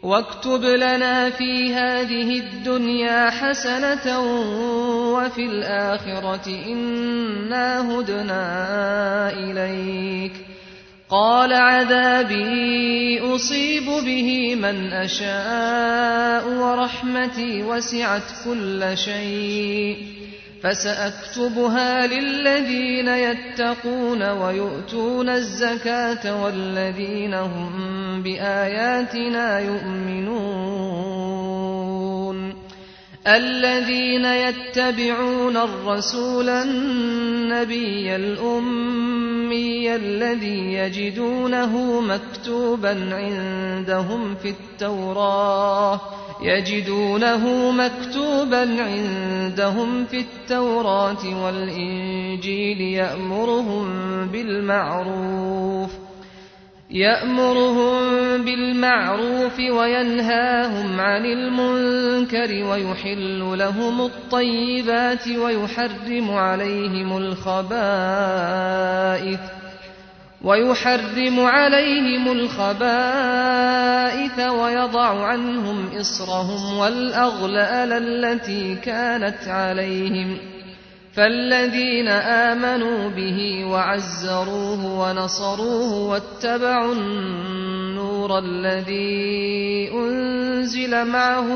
واكتب لنا في هذه الدنيا حسنة وفي الآخرة إنا هدنا إليك قال عذابي أصيب به من أشاء ورحمتي وسعت كل شيء فسأكتبها للذين يتقون ويؤتون الزكاة والذين هم بآياتنا يؤمنون الذين يتبعون الرسول النبي الأمي الذي يجدونه مكتوبا عندهم في التوراة يجدونه مكتوبا عندهم في التوراة والإنجيل يأمرهم بالمعروف يأمرهم بالمعروف وينهاهم عن المنكر ويحل لهم الطيبات ويحرم عليهم الخبائث ويحرم عليهم الخبائث ويضع عنهم إصرهم والأغلال التي كانت عليهم فالذين آمنوا به وعزروه ونصروه واتبعوا النور الذي أنزل معه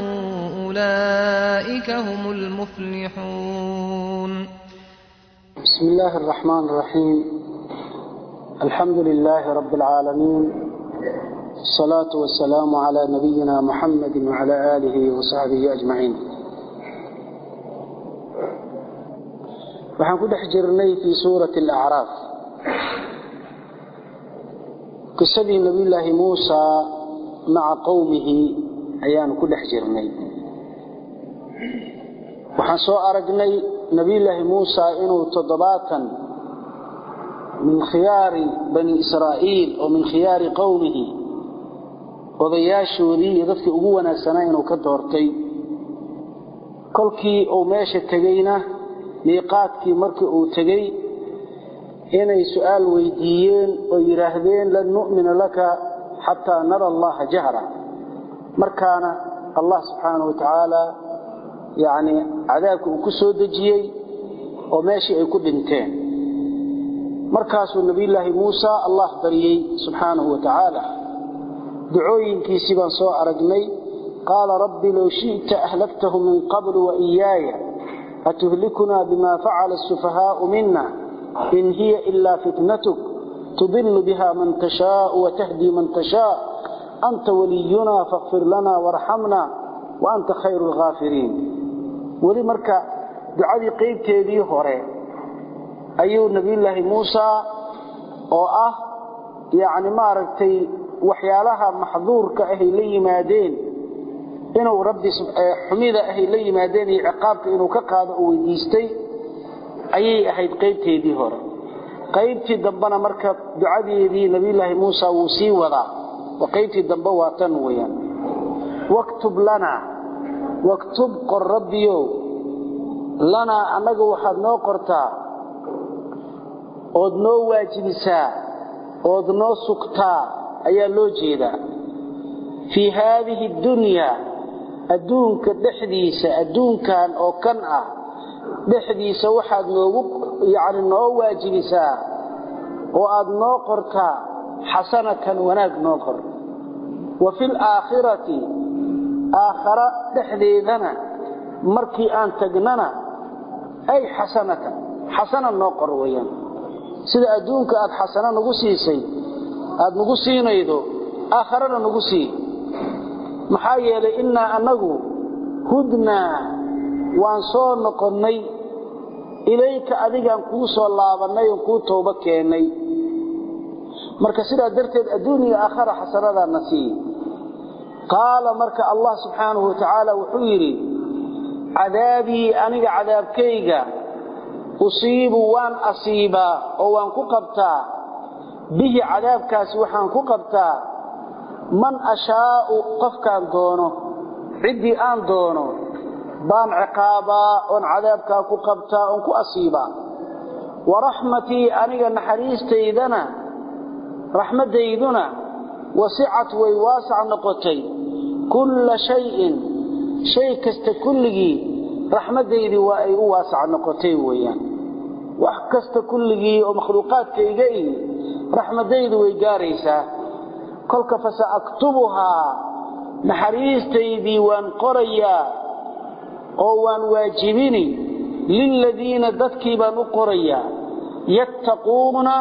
أولئك هم المفلحون بسم الله الرحمن الرحيم الحمد لله رب العالمين الصلاة والسلام على نبينا محمد وعلى آله وصحبه أجمعين waxaan ku dhex jirnay fii suurati alacraaf qisadii nebiyullaahi muusaa maca qowmihi ayaanu ku dhex jirnay waxaan soo aragnay nebiyullaahi muusaa inuu toddobaatan min khiyaari bani israa'iil oo min khiyaari qowmihi odayaashoodii iyo dadkii ugu wanaagsanaa inuu ka doortay kolkii uu meesha tegeyna miiqaadkii markii uu tegey inay su'aal weydiiyeen oo yidhaahdeen lan nu'mina laka xataa nara allaha jahra markaana allah subxaanahu wa tacaala yacni cadaabka uu ku soo dejiyey oo meeshii ay ku dhinteen markaasuu nebiyullaahi muusa allah baryey subxaanahu wa tacaala ducooyinkiisii baan soo aragnay qaala rabbi low shi'ta ahlaktahu min qabl wa iyaaya أتهلكنا بما فعل السفهاء منا إن هي إلا فتنتك تضل بها من تشاء وتهدي من تشاء أنت ولينا فاغفر لنا وارحمنا وأنت خير الغافرين ولي مركا دعادي قيب تيدي هوري أيو نبي الله موسى oo ah yani maaragtay waxyaalaha maxduurka ahay la yimaadeen inuu rabbi xumida ahay la yimaadeen iyo ciqaabka inuu ka qaado uu weydiistay ayay ahayd qaybteedii hore qaybtii dambena marka ducadeedii nabiyullaahi muusa wuu sii wadaa oo qaybtii dambe waa tan weeyaan waktub lanaa waktub qor rabbiyow lanaa annaga waxaad noo qortaa ood noo waajibisaa ood noo sugtaa ayaa loo jeedaa fii haadihi dunyaa adduunka dhexdiisa adduunkan oo kan ah dhexdiisa waxaad noogu yacni noo waajibisaa oo aad noo qortaa xasanatan wanaag noo qor wa fi alaakhirati aakhara dhexdeedana markii aan tagnana ay xasanatan xasana noo qor weeyaan sida adduunka aad xasano nagu siisay aad nagu siinaydo aakharana nagu sii maxaa yeelay innaa annagu hudnaa waan soo noqonnay ilayka adigaan kuu soo laabannay oon kuu toobo keennay marka sidaa darteed adduun iyo aakhara xasanadaana sii qaala marka allah subxaanahu wa tacaala wuxuu yidhi cadaabii aniga cadaabkayga usiibu waan asiibaa oo waan ku qabtaa bihi cadaabkaasi waxaan ku qabtaa man ashaa'u qofkaan doono ciddii aan doono baan ciqaabaa oon cadaabkaa ku qabtaa oon ku asiibaa wa raxmatii aniga naxariistaydana raxmaddayduna wasicat way waasac noqotay kulla shayin shay kasta kulligii raxmaddaydii waa ay u waasac noqotay weeyaan wax kasta kulligii oo makhluuqaadkayga ihi raxmaddaydu way gaaraysaa kolka fasaaktubuhaa naxariistaydii waan qorayaa oo waan waajibini liladiina dadkii baan u qorayaa yattaquuna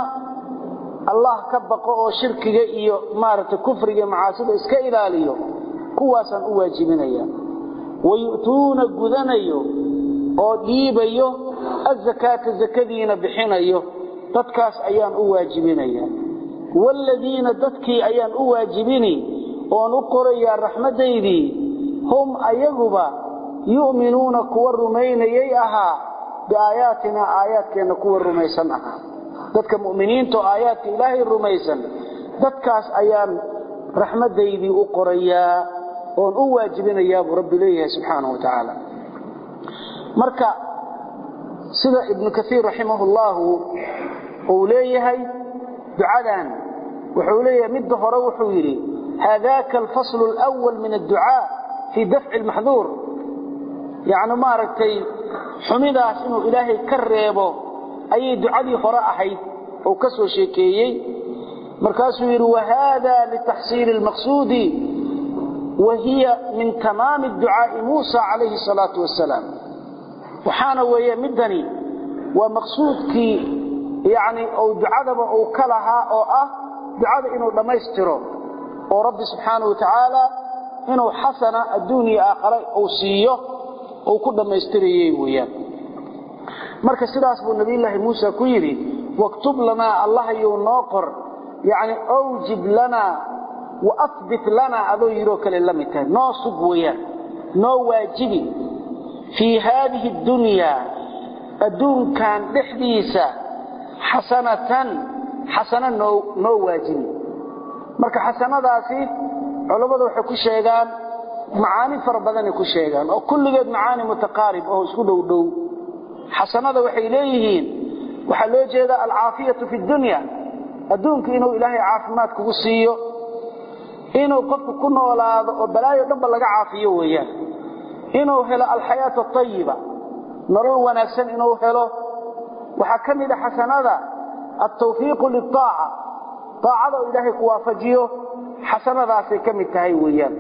allah ka baqo oo shirkiga iyo maaragtay kufriga macaasida iska ilaaliyo kuwaasaan u waajibinaya wayu'tuuna gudanayo oo dhiibayo azakaata zakadiina bixinayo dadkaas ayaan u waajibinaya waaladiina dadkii ayaan u waajibini oon u qorayaa raxmaddaydii hum ayaguba yu'minuuna kuwa rumaynayay ahaa biaayaatinaa aayaadkeenna kuwa rumaysan ahaa dadka mu'miniintaoo aayaadka ilaahay rumaysan dadkaas ayaan raxmaddaydii u qorayaa oon u waajibinayaa buu rabbi leeyahay subxaanahu wa tacaala marka sida ibnu kaiir raximahullahu uu leeyahay ducadan wuxuu leeyahay midda hore wuxuu yidhi haadaka alfaslu alwal min adducaa fii dafci lmaxduur yacni maaragtay xumidaas inuu ilaahay ka reebo ayay ducadii hore ahayd oo ka soo sheekeeyey markaasuu yidhi wahada litaxsiili lmaqsuudi wa hiya min tamaami ducaa'i muusa calayhi salaatu wasalaam waxaana weeye middani waa maqsuudkii yacni ou ducadaba uu ka lahaa oo ah ducada inuu dhammaystiro oo rabbi subxaanahu wa tacaala inuu xasana adduuniya aakhare uu siiyo uu ku dhammaystirayey weeyaan marka sidaas buu nabiyullaahi muuse ku yidhi waktub lanaa allahayou noo qor yacni awjib lanaa wa ahbit lanaa adoo yidhoo kale la mid tahay noo sug weeyaan noo waajibi fii haadihi اdunyaa adduunkan dhexdiisa xasanatan xasano noo noo waajibi marka xasanadaasi culammadu waxay ku sheegaan macaani fara badanay ku sheegaan oo kulligeed macaani mutaqaarib oo isku dhow dhow xasanada waxay leeyihiin waxaa loo jeedaa alcaafiyatu fi dunya adduunka inuu ilaahay caafimaad kugu siiyo inuu qofku ku noolaado oo balaayo dhanba laga caafiyo weeyaan inuu helo alxayaata ayiba nolol wanaagsan inuu helo waxaa ka mid a xasanada altawfiiqu liaaca aacada oo ilaahay ku waafajiyo xasanadaasay ka mid tahay weeyaan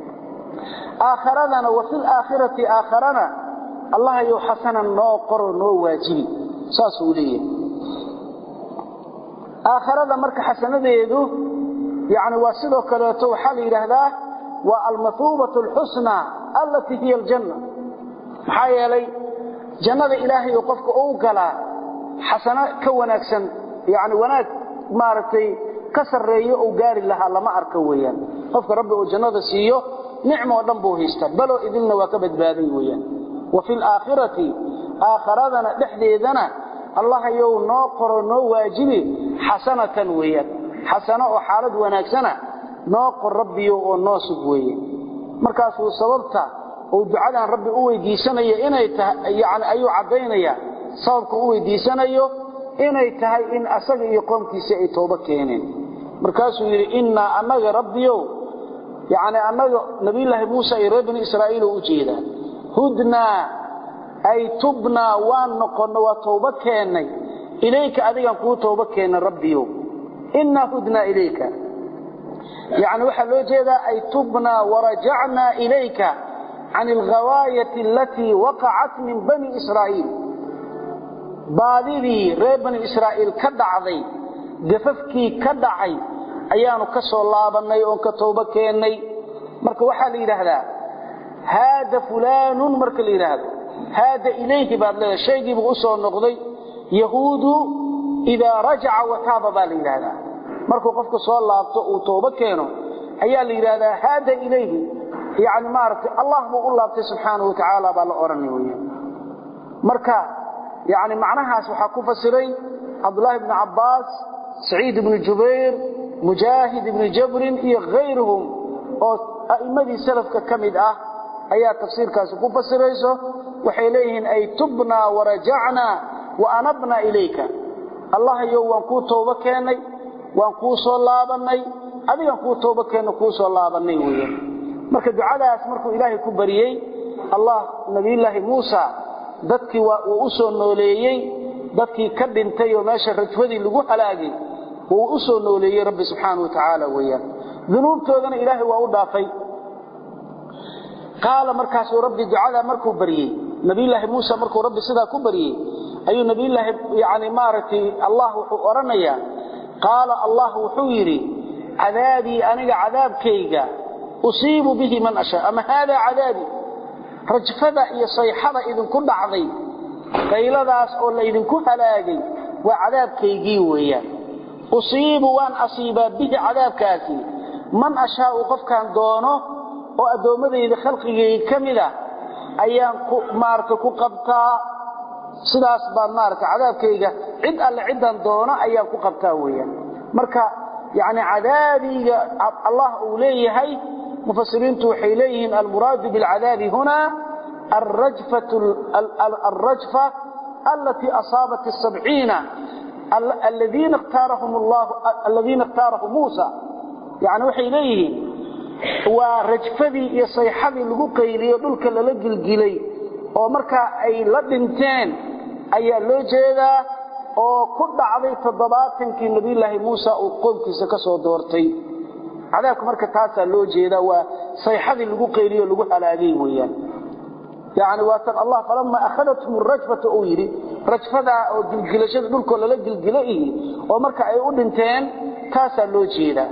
aakharadana wa fi laakhirati aakharana allahayow xasanan noo qoro noo waajibi saasuu leeyahay aakharada marka xasanadeedu yani waa sidoo kaleeto waxaa la yidhaahdaa waa almathuubatu alxusna allatii hiya aljanna maxaa yeelay jannada ilaahay oo qofka uu galaa xasano ka wanaagsan yani wanaag maaragtay ka sarreeyo uu gaari lahaa lama arko weeyaan qofka rabbi uu jannada siiyo nicmo oo dhan buu haystaa baloo idinna waa ka badbaaday weeyaan wa fi laakhirati aakharadana dhexdeedana allahayow noo qoro noo waajibi xasanatan weeyaan xasano oo xaalad wanaagsana noo qor rabbiyo oo noo sug weeye markaasuu sababta uu ducadan rabbi u weydiisanayo inay tahay yani ayuu caddaynaya sababka u weydiisanayo inay tahay in asaga iyo qoomkiisa ay toobo keeneen markaasuu yidhi innaa annaga rabbiyow yani annaga nabiyulaahi muusa iyo reer bani israa'iil oo u jeedaa hudnaa ay tubnaa waan noqonno waa toobo keennay ilayka adigaan kuu toobo keenna rabbiyow innaa hudnaa ilayka yani waxaa loo jeedaa ay tubnaa warajacnaa ilayka can alghawaayati alatii waqacat min bani israa'iil baadidii reer bani israa'iil ka dhacday gafafkii ka dhacay ayaanu ka soo laabannay oon ka toobo keennay marka waxaa la yidhaahdaa haada fulaanun marka la yidhaahdo haada ilayhi baad leedahay shaygiibuu u soo noqday yahuudu idaa rajaca wataaba baa la yidhaahdaa markuu qofku soo laabto uu toobo keeno ayaa la yidhaahdaa haada ilayhi yani maaragtay allah buu u laabtay subxaanahu wa tacaala baa la odhanay weya marka yani macnahaas waxaa ku fasiray cabdulaahi bni cabbaas saciid ibnu jubayr mujaahid ibni jabrin iyo hayruhum oo a'immadii salafka ka mid ah ayaa tafsiirkaasi ku fasirayso waxay leeyihiin ay tubnaa warajacnaa wa anabnaa ilayka allahayow waan kuu toobo keennay waan kuu soo laabannay adigaan kuu toobo keenno kuu soo laabannay weya marka ducadaas markuu ilaahay ku bariyey allah nabiyullaahi muusa dadkii waa uu u soo nooleeyey dadkii ka dhintay oo meesha rajfadii lagu halaagay wuu u soo nooleeyey rabbi subxaanahu wa tacaala weeyaan dunuubtoodana ilaahay waa u dhaafay qaala markaasuu rabbi ducadaa markuu baryey nabiyullaahi muusa markuu rabbi sidaa ku baryey ayuu nabiyullaahi yani maaragtay allah wuxuu odhanayaa qaala allah wuxuu yidhi cadaabii aniga cadaabkayga usiibu bihi man ashaa ama haadaa cadaabii rajfada iyo sayxada idinku dhacday qayladaas oo laydinku halaagay waa cadaabkaygii weeyaan usiibu waan asiibaa bihi cadaabkaasi man ashaau qofkaan doono oo addoommadayda khalqigayga ka mid a ayaan maarata ku qabtaa sidaas baan maarata cadaabkayga cid alle ciddaan doono ayaan ku qabtaa weeyaan marka yacni cadaabiga allah uu leeyahay mufasiriintu waxay leeyihiin almuraadu bilcadaabi huna alrajfa alatii asaabat asabciina aladiina اkhtaarahu muusa yani waxay leeyihiin waa rajfadii iyo sayxadii lagu qayliyo dhulka lala gilgilay oo markaa ay la dhinteen ayaa loo jeedaa oo ku dhacday toddobaatankii nabiyulaahi muusa uu qoomkiisa ka soo doortay cadaabka marka taasaa loo jeedaa waa sayxadii lagu qayliyo lagu halaagay weeyaan yani waa tan allah falama akhadathum rajfata uu yidhi rajfadaa oo gilgilashada dhulkoo lala gilgilo ihi oo marka ay u dhinteen taasaa loo jeedaa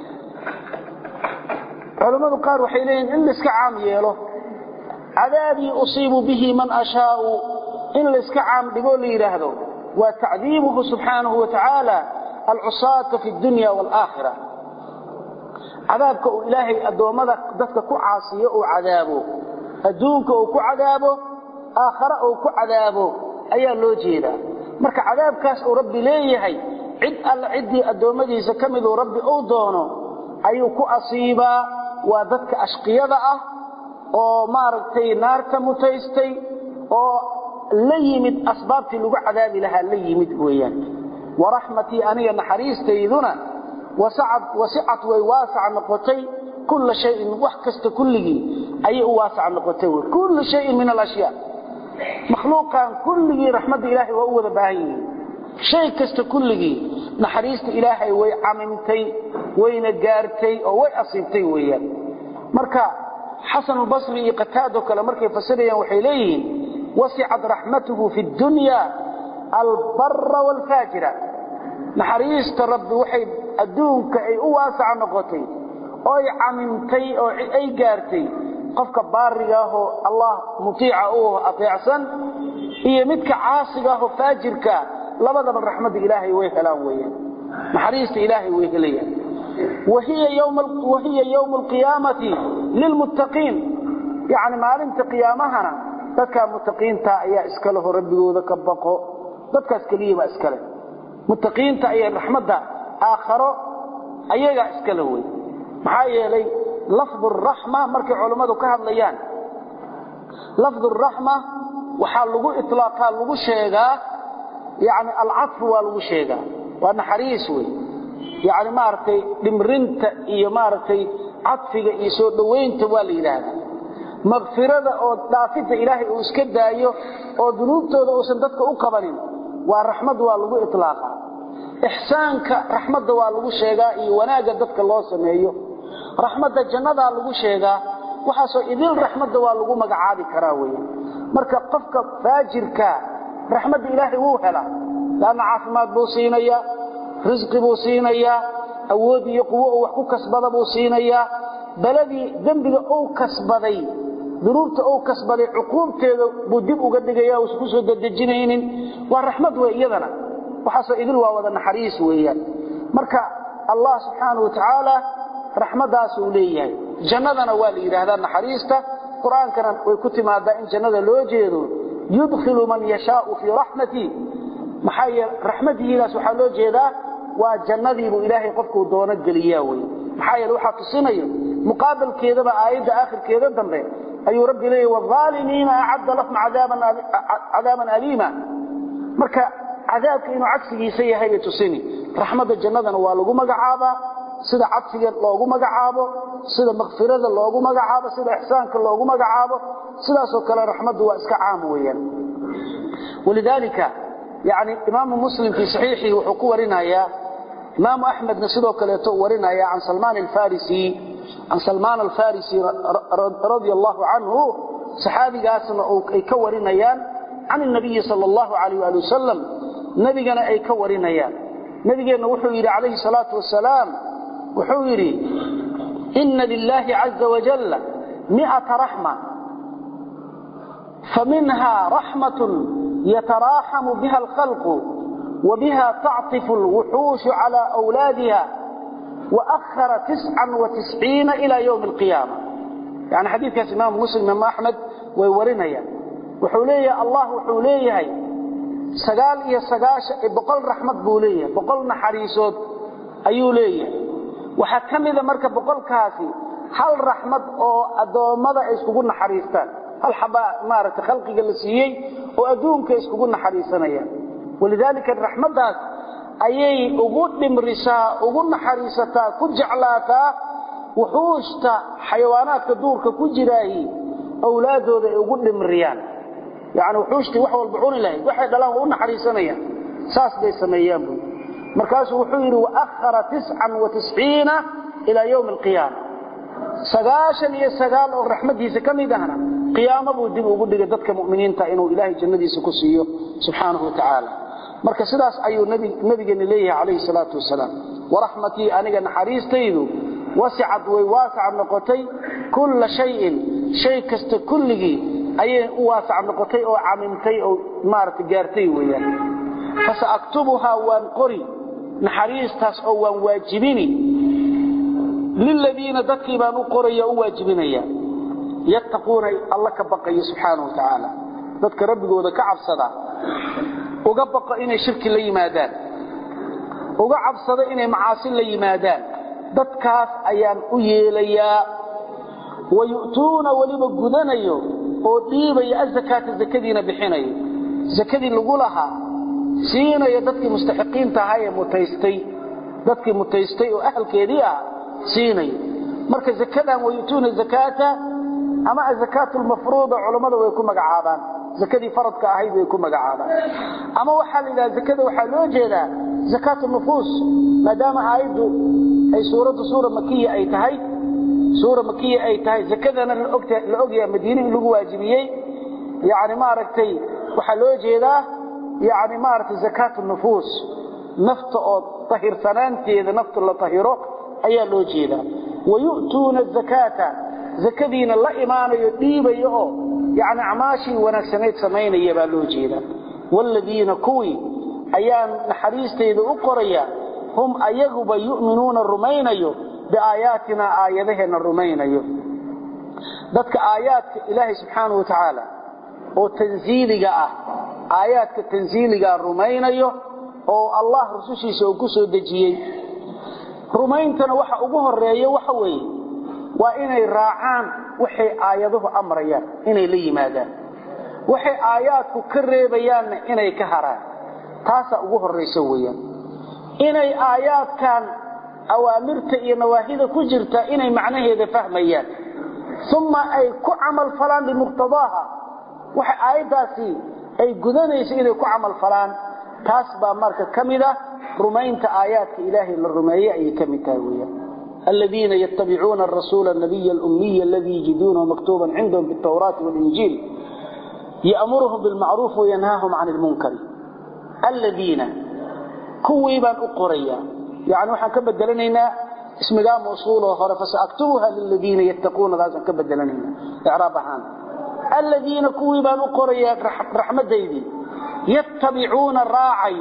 culammadu qaar waxay leeyihin in laiska caam yeelo cadaabii usiibu bihi man ashaau in laiska caam dhigoo la yidhaahdo waa tacdiibuhu subxaanahu wa tacaala alcusaata fi dunya waalaakhira cadaabka uu ilaahay addoommada dadka ku caasiyo uu cadaabo adduunka uu ku cadaabo aakhare uu ku cadaabo ayaa loo jeedaa marka cadaabkaas uu rabbi leeyahay cid alle ciddii addoommadiisa ka miduu rabbi uu doono ayuu ku asiibaa waa dadka ashqiyada ah oo maaragtay naarta mutaystay oo la yimid asbaabtii lagu cadaabi lahaa la yimid weeyaan waraxmatii aniga naxariistayduna wasicat way waasac noqotay kulla shayin wax kasta kulligii ayay u waasac noqotay wy kullu shayin min alashyaa makhluuqan kulligii raxmadda ilaahay waa u wada baahan yihiin shay kasta kulligii naxariista ilaahay way camimtay wayna gaartay oo way asiibtay weeyaan marka xasanulbasri iyo qataado kale markay fasirayaan waxay leeyihiin wasicat raxmatuhu fi dunya albara waalfaajira naxariista rabbi waxay adduunka ay u waasaca noqotay oo ay camimtay oo ay gaartay qofka baariga ahoo allah mutiica u ateecsan iyo midka caasiga ahoo faajirka labadaba raxmadda ilaahay way helaan weeyaan naxariista ilaahay way helayaan wahiya yowma alqiyaamati lilmuttaqiin yacni maalinta qiyaamahana dadkaa muttaqiinta ayaa iska leho rabbigooda ka baqo dadkaas keliyabaa iska leh muttaqiinta ayay raxmadda aakharo ayagaa iska le wey maxaa yeelay lafdu raxma markay culammadu ka hadlayaan lafdu raxma waxaa lagu ilaaqaa lagu sheegaa yani alcadfu waa lagu sheegaa waa naxariis wey yani maaragtay dhimrinta iyo maaragtay cadfiga iyo soo dhowaynta waa la yidhaahdaa makfirada oo dhaafidda ilaahay uu iska daayo oo dunuubtooda uusan dadka u qabanin waa raxmad waa lagu ilaaqaa ixsaanka raxmadda waa lagu sheegaa iyo wanaagga dadka loo sameeyo raxmadda jannadaa lagu sheegaa waxaasoo idil raxmadda waa lagu magacaabi karaa wey marka qofka faajirka raxmadda ilaahay wuu helaa laanna caafimaad buu siinayaa risqi buu siinayaa awood iyo quwo uu wax ku kasbada buu siinayaa beladii dembiga uu kasbaday dunuubta uu kasbaday cuquubteeda buu dib uga dhigaya uusan ku soo dadejinaynin waa raxmad wey iyadana waxaasoo idil waa wada naxariis weeyaan marka allah subxaanau watacaala raxmaddaasuu leeyahay jannadana waa la yidhaahdaa naxariista qur-aankana way ku timaadaa in jannada loo jeedo yudkhilu man yashaau fii raxmatii maxaa yeele raxmadihiidaas waxaa loo jeedaa waa jannadiibuu ilaahay qofkuu doono geliyaa wey maxaa yeele waxaa tusinayo muqaabalkeedaba aayadda aakhirkeeda dambe ayuu rabbi leeyahy waalimiina acadda lahum cadaaban aliima marka cadaabka inuu cagsigiisa yahay bay tusini raxmadda jannadana waa lagu magacaabaa sida cadsiga loogu magacaabo sida makfirada loogu magacaabo sida ixsaanka loogu magacaabo sidaasoo kale raxmaddu waa iska caam weeyaan walidaalika yani imaamu muslim fii saxiixihi wuxuu ku warinayaa imaamu axmedna sidoo kaleeto u warinaya can salmaan alfarisi can salmaan alfarisi radia allahu canhu saxaabigaasna ay ka warinayaan can الnabiyi salى اllahu alayh ali wasalam nebigana ay ka warinayaan nebigeenna wuxuu yidhi calayhi الsalaatu wasalaam wuxuu yidhi ina lilahi caza wajala miata raxma faminha raxmaة yataraaxamu biha اlkhalqu وبها تعطف الوحوش على أولادها وأخر تسعا وتسعين إلى يوم القيامة يعني حديث كاس إمام مسلم إمام أحمد ويورنيا وحوليه الله وحوليه سقال إيا سقاش بقل رحمة بوليه بقل نحريسود أيوليه وحكم إذا مركب بقل كاسي هل رحمة أو أدومة إسكوكو نحريستان هل حبا مارة خلقي قلسيي وأدونك إسكوكو نحريسانيا ولذلك الرحمداس ayay ugu dhimrisaa ugu naxariisataa ku jeclaataa wuxuushta xayawaanaadka duurka ku jiraahi awlaadooda ay ugu dhimriyaan yani wuxuushtii wax walba cuni lahayd waxay dhalaan waa u naxariisanayaan saas bay sameeyaan buy markaasuu wuxuu yidhi waakhara tiscan wa tisciina ilaa yowmi alqiyaama sagaashan iyo sagaal oo raxmadiisa ka mid ahna qiyaamo buu dib ugu dhigay dadka mu'miniinta inuu ilaahay jannadiisa ku siiyo subxaanahu wa tacaala marka sidaas ayuu nabigeena leeyahay calayhi salaatu wasalaam waraxmatii aniga naxariistaydu wasicad way waasac noqotay kulla shayin shay kasta kulligii ayay u waasac noqotay oo camimtay oo maaragtay gaartay weeyaan fasa aktubuhaa waan qori naxariistaas oo waan waajibini liladiina dadkii baan u qoraya u waajibinaya yattaquuna alla ka baqaya subxaanahu wa tacaala dadka rabbigooda ka cabsada uga baqo inay shirki la yimaadaan uga cabsado inay macaasi la yimaadaan dadkaas ayaan u yeelayaa wayu'tuuna weliba gudanayo oo dhiibaya azakaata zakadiina bixinayo zakadii lagu lahaa siinayo dadkii mustaxiqiinta ahaa ee mutaystay dadkii mutaystay oo ahalkeedii ah siinayo marka zakadan wayu'tuuna zakaata ama azakaatu lmafruuda culammada way ku magacaabaan zakadii faradka ahayd way ku magacaabaan ama waxaa la yidhaha zakada waxaa loo jeedaa zakaatu nufuus maadaama aayaddu ay suuraddu suura makiya ay tahay suura makiya ay tahay zakadana la ogyaha madiine in lagu waajibiyey yani maaragtay waxaa loo jeedaa yani maaragtay zakaatu nufuus nafta oo tahirsanaanteeda nafta la tahiro ayaa loo jeedaa wayu'tuuna zakaata zakadiina la imaanayo dhiibaya oo yani acmaashii wanaagsanayd samaynaya baa loo jeedaa waaladiina kuwii ayaan naxariistayda u qoraya hum ayaguba yu'minuuna rumaynayo biaayaatina aayadaheenna rumaynayo dadka aayaadka ilaahay subxaanahu wa tacaala oo tansiiliga ah aayaadka tansiiligaa rumaynayo oo allah rusushiisa uu ku soo dejiyey rumayntana waxa ugu horeeya waxa weeye waa inay raacaan waxay aayaduhu amrayaan inay la yimaadaan waxay aayaadku ka reebayaanna inay ka haraan taasaa ugu horraysa weeyaan inay aayaadkan awaamirta iyo nawaahida ku jirta inay macnaheeda fahmayaan uma ay ku camal falaan bimuqtadaaha waxa aayaddaasi ay gudanayso inay ku camal falaan taas baa marka ka mid ah rumaynta aayaadka ilaahay la rumeeye ayay ka mid tahay weeyaan الذين يتبعون الرسول النبي الأمي الذي يجدونه مكتوبا عندهم في التوراة والإنجيل يأمرهم بالمعروف وينهاهم عن المنكر الذين كويبان أقريا يعني وحن كبدلنينا اسمها موصول وخير فسأكتبها للذين يتقون ذات كبدلنينا إعرابها الذين كويبان أقريا رحمة ديدي يتبعون الراعي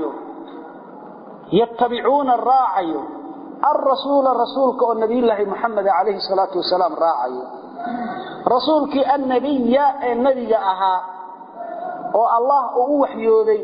يتبعون الراعي الرسول رسولك النبي الله محمد عليه الصلاة والسلام راعي رسولك النبي النبي أها والله أوحيودي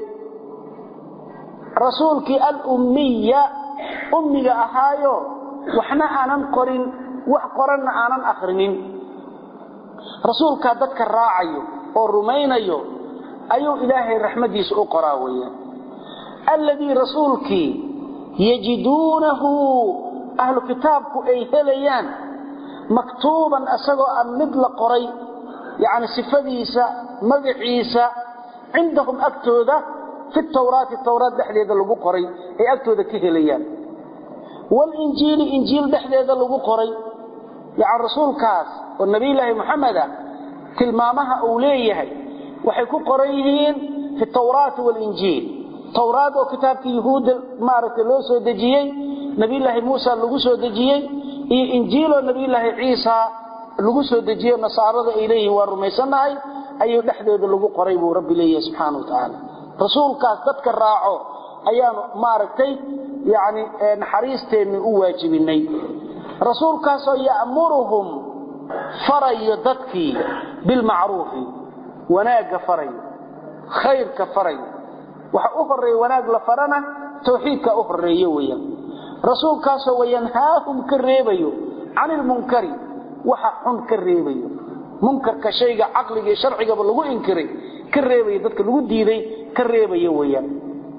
رسولك الأمية أمي أهايو وحنا آنان قرين وحقرن آنان أخرين رسولك ذاتك الراعي والرمينيو أيو إلهي الرحمة سأقراوية الذي رسولك يجدونه أهل كتابك أي هليان maktuuban asagoo aan mid la qoray yani sifadiisa magaciisa cindahum agtooda fi tawraati tawraat dhexdeeda lagu qoray ay agtooda ka helayaan walinjiili injiil dhexdeeda lagu qoray yani rasuulkaas oo nabiyulaahi muxameda tilmaamaha uu leeyahay waxay ku qoran yihiin fi tawraati walinjiil tawraad oo kitaabkii yuhuudda maaragtay loo soo dejiyey nabiyulaahi muusa lagu soo dejiyey iyo injiiloo nabiyulaahi ciisa lagu soo dejiye nasaarada ay leeyihiin waa rumaysannahay ayuu dhexdooda lagu qoray buu rabbi leeyahay subxaana wa tacaala rasuulkaas dadka raaco ayaanu maaragtay yani naxariisteenni u waajibinay rasuulkaasoo ya'muruhum farayo dadkii bilmacruufi wanaagga farayo khayrka farayo waxa u horeeya wanaag la farana tawxiidka u horeeyo weeyaan rasuulkaasoo wayanhaahum ka reebayo can ilmunkari waxa xun ka reebayo munkarka shayga caqliga iyo sharcigaba lagu inkiray ka reebayo dadka lagu diiday ka reebayo weeyaan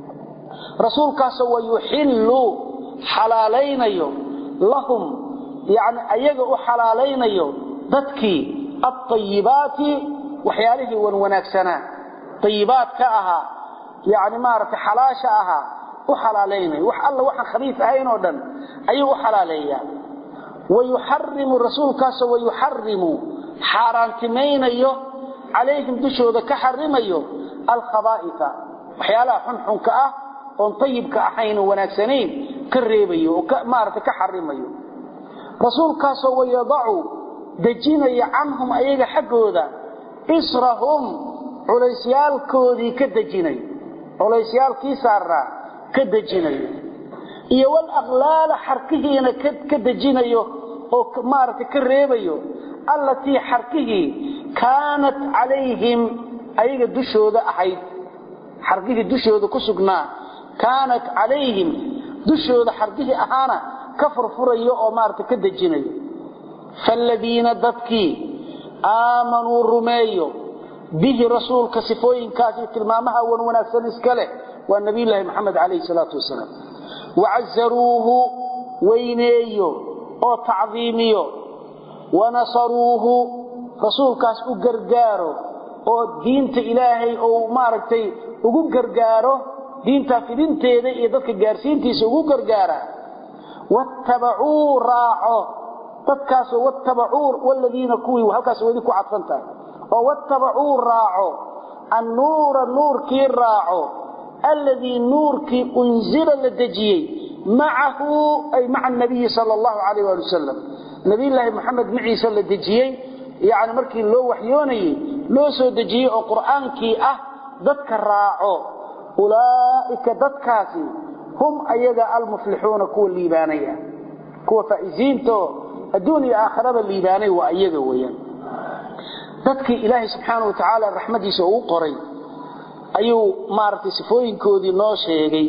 rasuulkaasoo wayuxillu xalaalaynayo lahum yani ayaga u xalaalaynayo dadkii aayibaati waxyaalihii wan wanaagsanaa ayibaat ka ahaa yani maaragtay xalaasha ahaa u xalaalaynayo wax alla waxaan khabiif ahayn oo dhan ayuu u xalaaleeyaa wayuxarimu rasuulkaasoo wayuxarimu xaaraantimaynayo calayhim dushooda ka xarimayo alkhabaa'ifa waxyaalaha xunxunka ah oon ayibka ahayn oo wanaagsanayn ka reebayo oo maaragtay ka xarimayo rasuulkaasoo wayadacu dejinaya canhum ayaga xaggooda israhum culaysyaalkoodii ka dejinayo culaysyaalkii saaraa ka dejinayo iyo walaqlaala xarkihiina ka dejinayo oo maaragtay ka reebayo allatii xarkihii kaanat calayhim ayaga dushooda ahayd xarkihii dushooda ku sugnaa kaanat calayhim dushooda xarkihii ahaana ka furfurayo oo maaragtay ka dejinayo faaladiina dadkii aamanuu rumeeyo bihi rasuulka sifooyinkaasi tilmaamaha wan wanaagsan iska leh waa nabiyulaahi maxamed calayhi salaatu wasalaam wacazaruuhu weyneeyo oo tacdiimiyo wanasaruuhu rasuulkaas u gargaaro oo diinta ilaahay ou maaragtay ugu gargaaro diintaa fidinteeda iyo dadka gaarsiintiisa ugu gargaara wattabacuu raaco dadkaasoo wattabacuu waladiina kuwii halkaas weli ku cadfan tahay oo wattabacuu raaco annuura nuurkii raaco alladii nuurkii unzila la dejiyey macahu ay maca nabiyi sal allahu calayh waali wasalam nabiyulaahi maxamed maciisa la dejiyey yani markii loo waxyoonayey loo soo dejiyey oo qur'aankii ah dadka raaco ulaa'ika dadkaasi hum ayaga almuflixuuna kuwa liibaanaya kuwa faa'iziintaoo adduun iyo aakhiraba liibaanay waa iyaga weeyaan dadkii ilaahay subxaana wa tacaala raxmadiisa uu qoray ayuu maaragtay sifooyinkoodii noo sheegay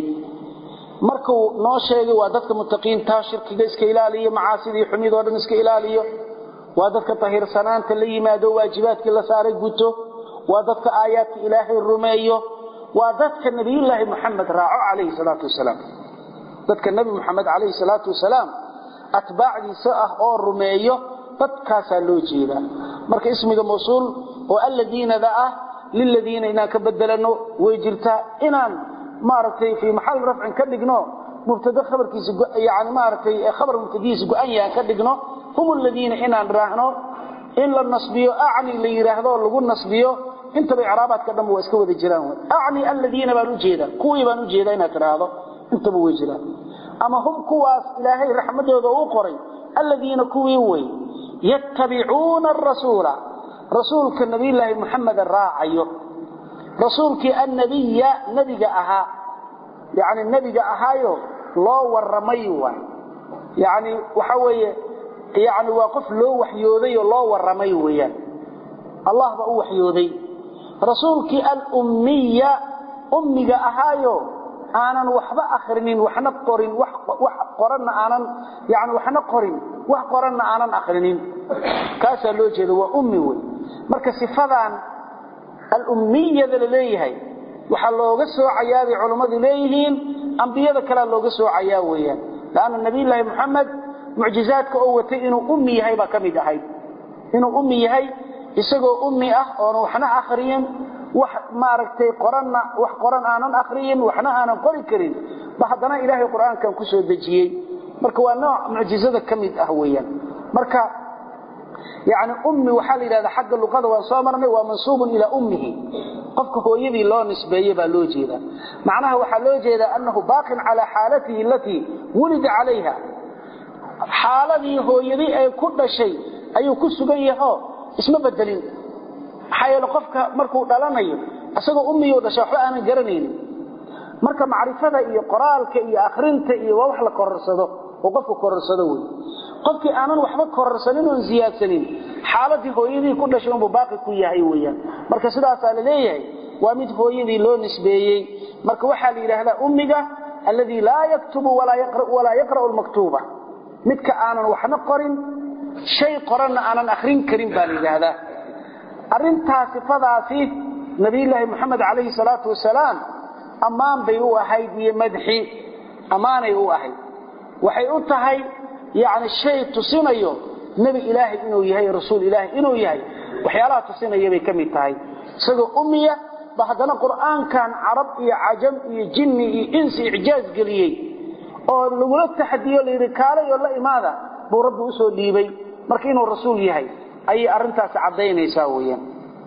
markuu noo sheegay waa dadka mutaqiinta shirkiga iska ilaaliyo macaasidii xumidoo dhan iska ilaaliyo waa dadka tahirsanaanta la yimaado waajibaadkii la saaray guto waa dadka aayaadka ilaahay rumeeyo waa dadka nabiyulaahi muxamed raaco calayhi salaatu wasalaam dadka nebi muxamed calayhi salaatu wasalaam atbaacdiisa ah oo rumeeyo dadkaasaa loo jeedaa marka ismiga mawsuul oo alladiinada ah liladiina inaan ka bedelano way jirtaa inaan maaragtay fii maxal rafcin ka dhigno mubtada khabarkiisa yani maaragtay khabar mubtadihiisa go-an yahan ka dhigno hum aladiina inaan raahno in la nasbiyo acni la yidhaahdo lagu nasbiyo intaba icraabaadka dhanba waa iska wada jiraan wy acni aladiina baan ujeedaa kuwii baan ujeedaa inaad tidhaahdo intaba way jiraan ama hum kuwaas ilaahay raxmadooda uu qoray aladiina kuwii wey yattabicuuna arasuula rasuulka nabiyulaahi muxameda raacayo rasuulkii annabiya nebiga ahaa yani nebiga ahaayo loo waramay waay yani waxa weeye yani waa qof loo waxyooday oo loo waramay weeyaan allah baa u waxyooday rasuulkii alummiya ummiga ahaayo aanan waxba akrinin waxna qorin wax qoranna aanan yani waxna qorin wax qoranna aanan akrinin kaasaa loo jeeda waa ummi wey marka sifadan alummiyada la leeyahay waxaa looga soocayaa bay culammadu leeyihiin ambiyada kalea looga soocayaa weeyaan lanna nabiyulaahi moxamed mucjizaadka oo watay inuu ummi yahay baa ka mid ahayd inuu ummi yahay isagoo ummi ah oona waxna akhriyin wax maaragtay qoranna wax qoran aanan akhriyin waxna aanan qori karin ba haddana ilaahay qur-aankan ku soo dejiyey marka waa nooc mucjizada ka mid ah weeyaan marka yani ummi waxaa la yidhahdaa xagga luqada waan soo marnay waa mansuubun ilaa ummihi qofka hooyadii loo nisbeeye baa loo jeedaa macnaha waxaa loo jeedaa annahu baaqin calaa xaalatihi alatii wulida calayha xaaladii hooyadii ay ku dhashay ayuu ku sugan yaho isma bedelin maxaa yeele qofka markuu dhalanayo isagoo ummiyuu dhashay waxba aanan garanaynin marka macrifada iyo qoraalka iyo akhrinta iyo waa wax la kororsado oo qofku kororsado wey qofkii aanan waxba kororsanin oon ziyaadsanin xaaladii hooyadii ku dhashay unbuu baaqi ku yahay weyaan marka sidaasaa la leeyahay waa mid hooyadii loo nisbeeyey marka waxaa la yidhaahdaa ummiga alladii laa yaktubu walaa yaqra'u lmaktuuba midka aanan waxna qorin shay qoranna aanan akhrin karin baa la yidhaahdaa arintaa sifadaasi nabiyulaahi moxamed calayhi salaatu wasalaam ammaan bay u ahayd iyo madxi ammaanay u ahayd waxay u tahay yani shay tusinayo nebi ilaahay inuu yahay rasuul ilaahay inuu yahay waxyaalaha tusinaya bay ka mid tahay isagoo ummiya ba haddana qur'aankan carab iyo cajam iyo jinni iyo insi icjaaz geliyey oo lagula taxadiyo layidhi kaalay oo la imaada buu rabbi usoo dhiibay marka inuu rasuul yahay ayay arintaasi cadaynaysaa weyaan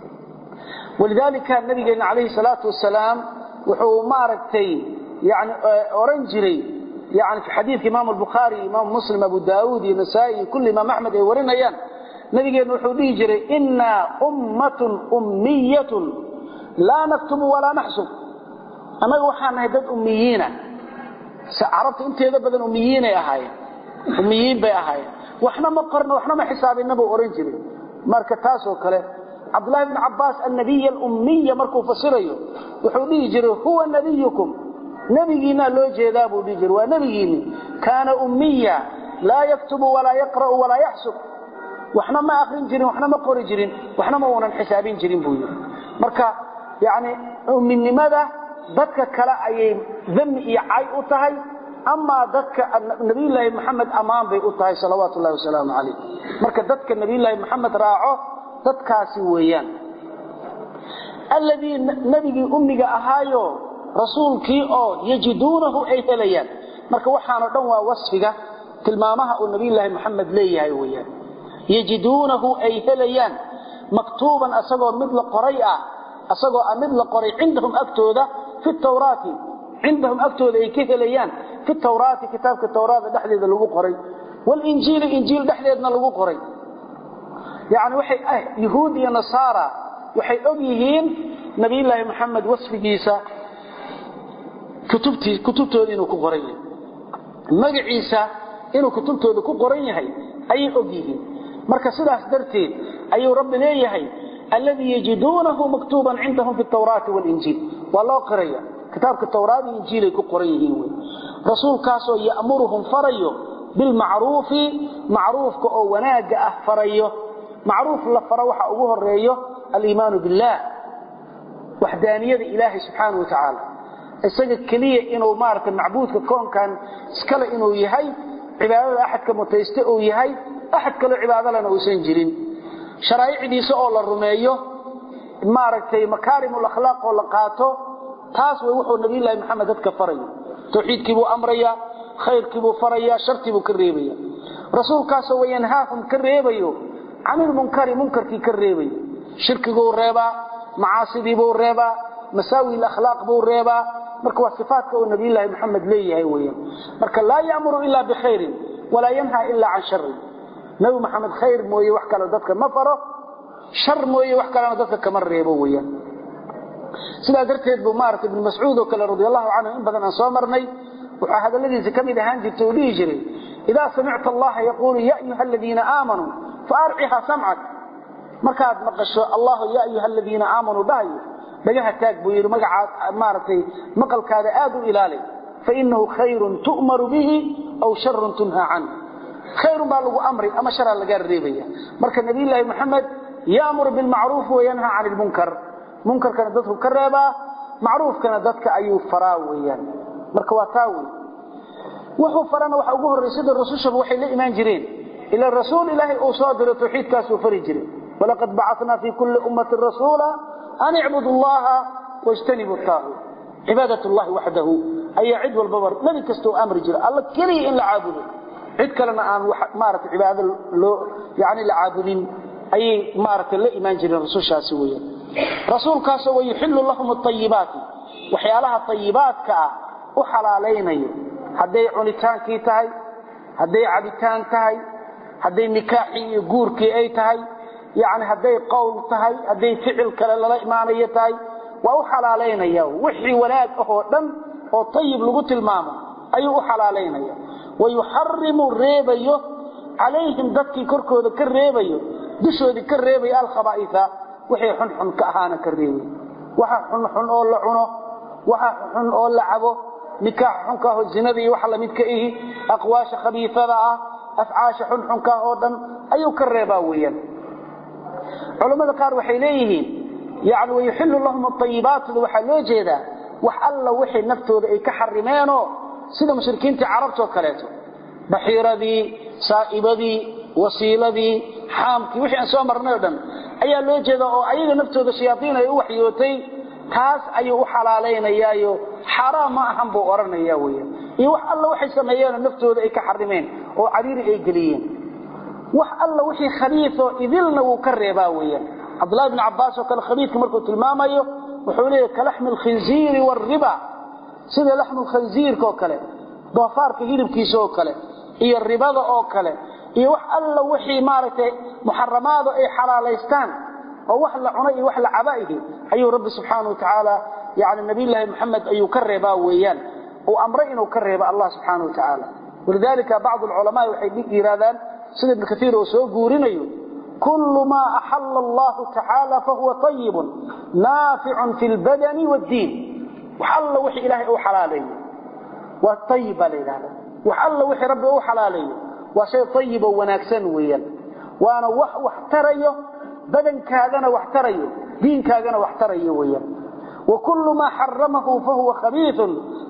walidaalika nabigeena calayhi salaatu wasalaam wuxuu maaragtay yani oran jiray yani fi xadiidka imaam albukhaari imaam muslim abu daauud iyo nasaa-i iyo kulli imaam axmed ay warinayaan nabigeenna wuxuu dhihi jiray innaa ummatun ummiyatun laa naktubu walaa naxsub annaga waxaan nahay dad ummiyiina carabta inteeda badan ummiyiinay ahaayeen ummiyiin bay ahaayeen waxna ma qorna waxna ma xisaabinna buu ohan jiray marka taasoo kale cabdullahi bn cabaas annabiy alummiya markuu fasirayo wuxuu dhihi jiray huwa nabiyukum nebigiinaa loo jeedaa buu dhihi jiray waa nebigiinni kaana ummiya laa yaktubu walaa yaqra'u walaa yaxsub waxna ma akrin jirin waxna ma qori jirin waxna ma uunan xisaabin jirin buu yidhi marka yani umminimada dadka kale ayay dami iyo cay u tahay amaa dadka nabiyulaahi maxamed ammaan bay u tahay salawaatu llahi wasalaamu calayh marka dadka nabiyulaahi maxamed raaco dadkaasi weeyaan alladii nebigii ummiga ahaayo rasuulkii oo yajiduunahu ay helayaan marka waxaanoo dhan waa wasfiga tilmaamaha uu nabiyulaahi maxamed leeyahay weyaan yajiduunahu ay helayaan maktuuban asagoo mid la qoray ah asagoo mid la qoray cindahum agtooda fi tawraati cindahum agtooda ay ka helayaan fi tawraati kitaabka tawraada dhexdeeda lagu qoray walinjiili injiil dhexdeedna lagu qoray yani waxay ah yuhuud iyo nasaara waxay og yihiin nabiyulaahi maxamed wasfigiisa kutubtooda inuu ku qoran yahay magaciisa inuu kutubtooda ku qoran yahay ayay og yihiin marka sidaas darteed ayuu rabbi leeyahay alladii yajiduunahu maktuuban cindahum fi tawraati walinjiil waa loo qiraya kitaabka tawraad iyo injiilay ku qoran yihiin wy rasuulkaasoo ya'muruhum farayo bilmacruufi macruufka oo wanaagga ah farayo macruuf la faro waxa ugu horeeyo aliimaanu billaah waxdaaniyada ilaahay subxaana wa tacaala isaga keliya inuu maarata macbuudka koonkan iskale inuu yahay cibaadada axadka mutayste uu yahay axad kaloo cibaadalena uusan jirin sharaa'icdiisa oo la rumeeyo maaragtay makaarimul akhlaaq oo la qaato taas way wuxuu nabiyullaahi maxamed dadka farayo tawxiidkiibuu amraya khayrkiibuu faraya shartiibuu ka reebaya rasuulkaasoo wayanhaahum ka reebayo canilmunkari munkarkii ka reebayo shirkiguu reebaa macaasidiibuu reebaa masaawi akhlaaq buu reebaa marka waa sifaatka uu nabiyullaahi maxamed leeyahay weyaan marka laa ya'muru ilaa bikhayrin walaa yanhaa ilaa can sharin nabi maxamed khayr mooye wax kale dadka ma faro shar mooye wax kalena dadka kama reebo weyaan sidaa darteed buu maarata ibnu mascuud oo kale radi allahu canhu in badan aan soo marnay wuxuu hadalladiisa ka mid ahaan jirta uu dhihi jiray idaa samicta allaha yaquulu ya ayuha aladiina aamanuu faarciha samcak markaad maqasho allahu ya ayuha aladiina aamanuu dhahayo dhagaha taag buu yidhi magacaad maaragtay maqalkaada aad u ilaali fainahu khayrun tu'maru bihi aw sharun tunhaa canhu khayrun baa lagu amri ama sharaa lagaa reebaya marka nabiyulaahi maxamed ya'muru bilmacruuf wayanhaa can ilmunkar munkarkana dadku ka reebaa macruufkana dadka ayuu faraa weyaan marka waa taa wey wuxuu farana waxa ugu horreeyay sida rasuushaba waxay la imaan jireen ila rasuul ilaahay uu soo diray tawxiidkaasuu fari jiray walaqad bacatnaa fii kulli ummatin rasuula an icbudu allaha wajtanibu taaguut cibaadat llahi waxdahu ayaa cid walbaba nabi kasta u amri jira alla keliya in la caabudo cid kalena aan maarata cibaado loo yani la caabudin ayay maarata la imaan jireen rasuushaasi weeyaan rasuulkaasoo wayuxillu lahum ayibaati waxyaalaha ayibaadka ah u xalaalaynayo hadday cunitaankii tahay hadday cabitaan tahay hadday nikaaxii iyo guurkii ay tahay yani hadday qowl tahay hadday ficil kale lala imaanayo tahay waa u xalaalaynaya wixii wanaag ahoo dhan oo ayib lagu tilmaamo ayuu u xalaalaynaya wayuxarimu reebayo calayhim dadkii korkooda ka reebayo dushoodii ka reebaya alkhabaaia wixii xunxun ka ahaana ka reebay waxa xunxun oo la cuno waxa xun oo la cabo nikaax xunkaah oo zinada iyo waxa lamidka ihi aqwaasha khabiifada ah afcaasha xunxunkaah oo dhan ayuu ka reebaa weeyaan culammada qaar waxay leeyihiin yani wayuxillu lahum ayibaatda waxaa loo jeedaa wax alla wixii naftooda ay ka xarimeenoo sida mushrikiintii carabtoo kaleeto baxiiradii saa'ibadii wasiiladii xaamkii wixii aan soo marnay o dhan ayaa loo jeeda oo ayaga naftooda shayaaiin ay u waxyootay taas ayuu u xalaalaynayaayo xaaraam ma ahan buu odhanaya weya iyo wax alla waxay sameeyeenoo naftooda ay ka xarimeen oo cariiri ay geliyeen wax alla wixii khabiioo idilna wuu ka reebaa weeyaan cabdullahi bn cabbaas oo kale khabiidka markuu tilmaamayo wuxuu leeyahy kalaxmi alkhinziiri waalriba sida laxmu lkhanziirka oo kale doofaarka hilibkiisa oo kale iyo ribada oo kale iyo wax alla wixii maaragtay muxaramaadu ay xalaalaystaan oo wax la cuna iyo wax la cabaihi ayuu rabbi subxaana wa tacaala yani nabiyllaahi maxamed ayuu ka reebaa weeyaan uu amray inuu ka reebo allah subxaana wa tacaala walidalika bacdu alculamaa waxay yidhahdaan sida ibnu kaiir oo soo guurinayo kullu maa axalla allahu tacaala fahuwa ayibun naaficun fi lbadani wddiin wax alla wixii ilaahay uu xalaaleeyo waa ayib baa la yidhahda wax alla wixii rabbi uu xalaaleeyo waa shay ayib oo wanaagsan weeyaan waana wax wax tarayo badankaagana wax tarayo diinkaagana wax tarayo weeyaan wa kullu maa xaramahu fahuwa khabiiun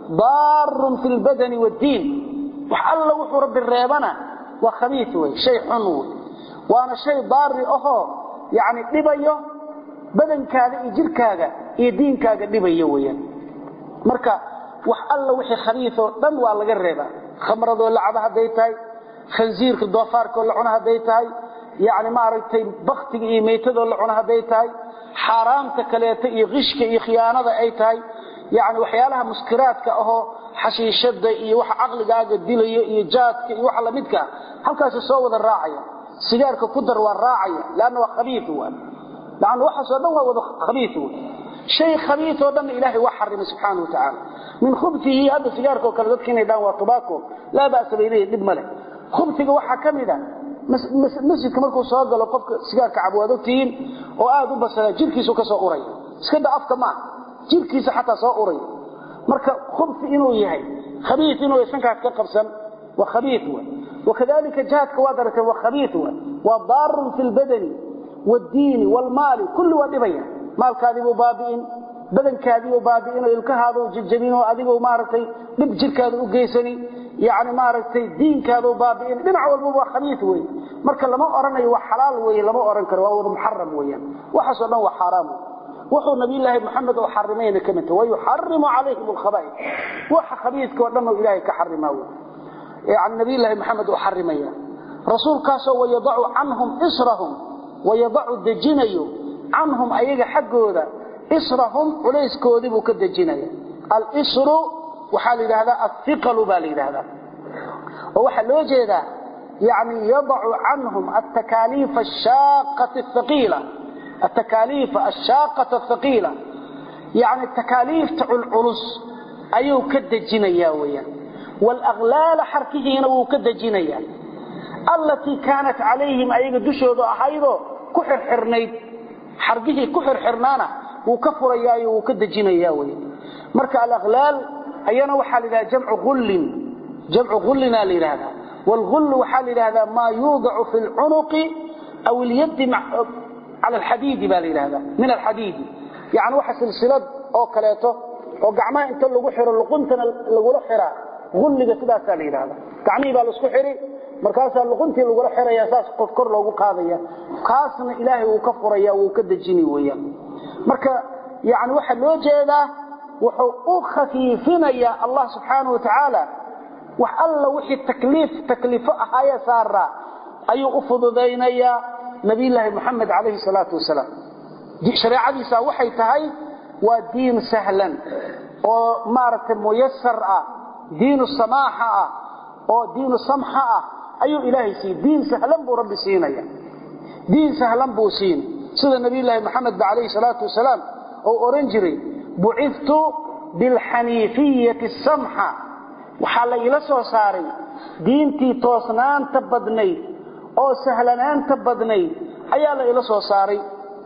daarun fi lbadani wddiin wax alla wuxuu rabbi reebana waa khabii wey shay xun wey waana shay daari ahoo yani dhibayo badankaaga iyo jirkaaga iyo diinkaaga dhibayo weyaan marka wax alla wixii khabiioo dhan waa laga reebaa khamradoo lacaba hadday tahay khansiirka doofaarkoo la cuno hadday tahay yani maaragtay baktiga iyo meytadoo la cuno hadday tahay xaaraamta kaleeto iyo qishka iyo khiyaanada ay tahay yani waxyaalaha muskiraadka ahoo xashiishada iyo waxa caqligaaga dilayo iyo jaadka iyo waxa lamidka halkaasi soo wada raacaya sigaarka ku dar waa raacaya lanna waa khabii lan waxaasoo dhan waa wada khabii shay khabiioo dhanna ilaahay waa xarimay subxaana wa tacaala min khubtihi hadda sigaarkao kale dadka inay dhaan waa tubaako laa ba'sa bay leeyihin dhib ma leh khubtiga waxaa ka mid a masjidka markuu soo galo qofka sigaarka cabo waad ogtihiin oo aad u basala jirkiisu ka soo uraya iska da afka maaha jirkiisa xataa soo uraya marka khubti inuu yahay khabii inuu sankaas ka qabsan waa khabii w wakadalika jaadka waad aragtay waa khabii w waa daarun fi lbadani wddiini wlmaali kulli waa dhibaya maalkaadiibuu baabi'in badankaadiibuu baabi'in oo ilkahaaduu jajabin oo adiguu maaragtay dhib jirkaada u geysani yani maaragtay diinkaaduu baabi'in dhinac walbaba waa khabii wey marka lama oranayo waa xalaal wey lama oran karo waa wada muxaram weyaan waxaasoo dhan waa xaaraam wuxuu nabiyllaahi maxamed oo xarimayna ka midta wayuxarimu calayhim alkhaba'is waxa khabiiska oo dhan oo ilaahay ka xarimaa wey yani nabiyllaahi maxamed oo xarimaya rasuulkaasoo wayadacu canhum israhum wayadacu dejinayo canhum ayaga xaggooda israhum culayskoodii buu ka dejinaya alsru waxaa la yidhahdaa aiqalu baa la yidhahdaa oo waxaa loo jeedaa yani yadacu canhum atakaaliifa aqiila atakaaliifa ashaaqata athaqiila yani takaaliifta culculus ayuu ka dejinaya weyaan walaklaala xarkihiina wuu ka dejinaya allatii kaanat calayhim ayaga dushooda ahaydoo ku xirxirnayd xargihii ku xirxirnaana wuu ka furayaayo wuu ka dejinaya wy marka alaklaal ayana waxaa la yidhahda jamcu ullin jamcu ullina la yidhahda wlgullu waxaa la yidhahdaa maa yuudacu fi lcunuqi aw ilyadi cala alxadiidi ba la yidhahda min alxadiidi yani waxa silsilad oo kaleeto oo gacmaha inta lagu xiro luquntana lagula xiraa gulliga sidaasaa la yidhahda gacmihii baa laisku xidhi markaasaa luquntii lagula xiraya saas qof kor loogu qaadaya kaasna ilaahay wuu ka furaya wuu ka dejini weeyaan marka yani waxaa loo jeedaa wuxuu u khafiifinayaa allah subxaana wa tacaala wax alla wixii takliif takliifo ahaaya saaraa ayuu u fududaynayaa nabiyulaahi moxamed calayhi salaatu wasalaam shareecadiisa waxay tahay waa diin sahlan oo maaragtay muyasar ah diinu samaaxa ah oo diinu samxa ah ayuu ilaahay siiyey diin sahlan buu rabbi siinaya diin sahlan buu siin sida nabiyulaahi moxamed ba calayhi salaatu wasalaam oo oran jiray buciftu bilxaniifiyati samxa waxaa la ila soo saaray diintii toosnaanta badnayd oo sahlanaanta badnayd ayaa la ila soo saaray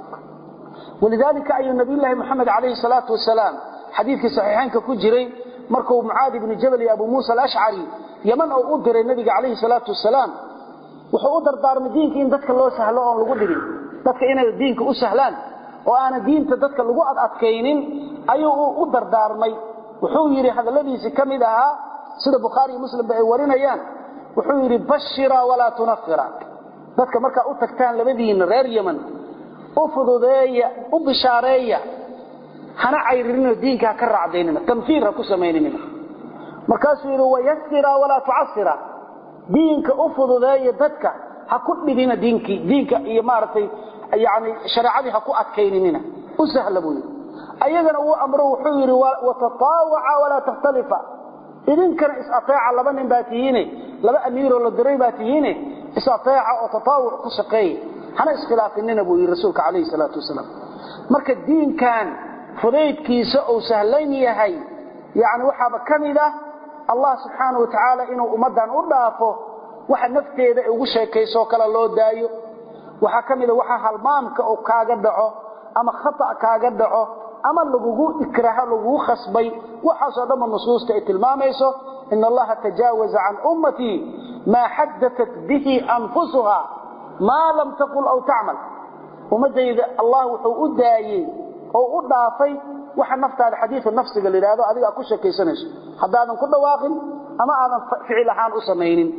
walidaalika ayuu nabiyulaahi moxamed calayhi salaatu wasalaam xadiidkii saxiixaynka ku jiray markuu mucaadi bni jabal iyo abu muusa alashcari yaman oo u diray nabiga calayhi salaatu wasalaam wuxuu u dardaarmay diinka in dadka loo sahlo oon lagu dhigin dadka inay diinka u sahlaan oo aanan diinta dadka lagu adadkaynin ayuu u dardaarmay wuxuu yidhi hadalladiisii ka mid ahaa sida bukhaari iyo muslimba ay warinayaan wuxuu yidhi bashira walaa tunafira dadka markaa u tagtaan labadiinna reer yeman u fududeeya u bishaareeya hana cayririnoo diinka ha ka raacdaynina tanfiir ha ku samaynina markaasuu yidhi wayasira walaa tucasira diinka u fududeeya dadka ha ku dhibina diinkii diinka iyo maaragtay yani shareecadii ha ku adkayninina u sahla buu yidhi ayagana uu amro wuxuu yidhi watataawaca walaa takhtalifa idinkana is-ateeca laba nin baa tihiine laba amiiroo la diray baa tihiine is-ateeca oo tataawuc ku shaqeeya hana iskhilaafinina buu yidhi rasuulka calayhi salaatu wasalaam marka diinkan fudaydkiisa uu sahlan yahay yani waxaaba ka mid ah allah subxaana wa tacaala inuu ummaddan u dhaafo waxa nafteeda ay ugu sheekayso kale loo daayo waxaa ka mida waxa halmaamka oo kaaga dhaco ama khata kaaga dhaco ama lagugu ikraho lagugu khasbay waxaasoo dhanba nusuusta ay tilmaamayso in allaha tajaawaza can ummatii maa xadatat bihi anfusuha maa lam taqul aw tacmal ummadayda allah wuxuu u daayey oo u dhaafay waxa naftaada xadiiu nafsiga la yidhahdo adiga ku sheekaysanayso haddaadan ku dhawaaqin ama aadan ficil ahaan u samaynin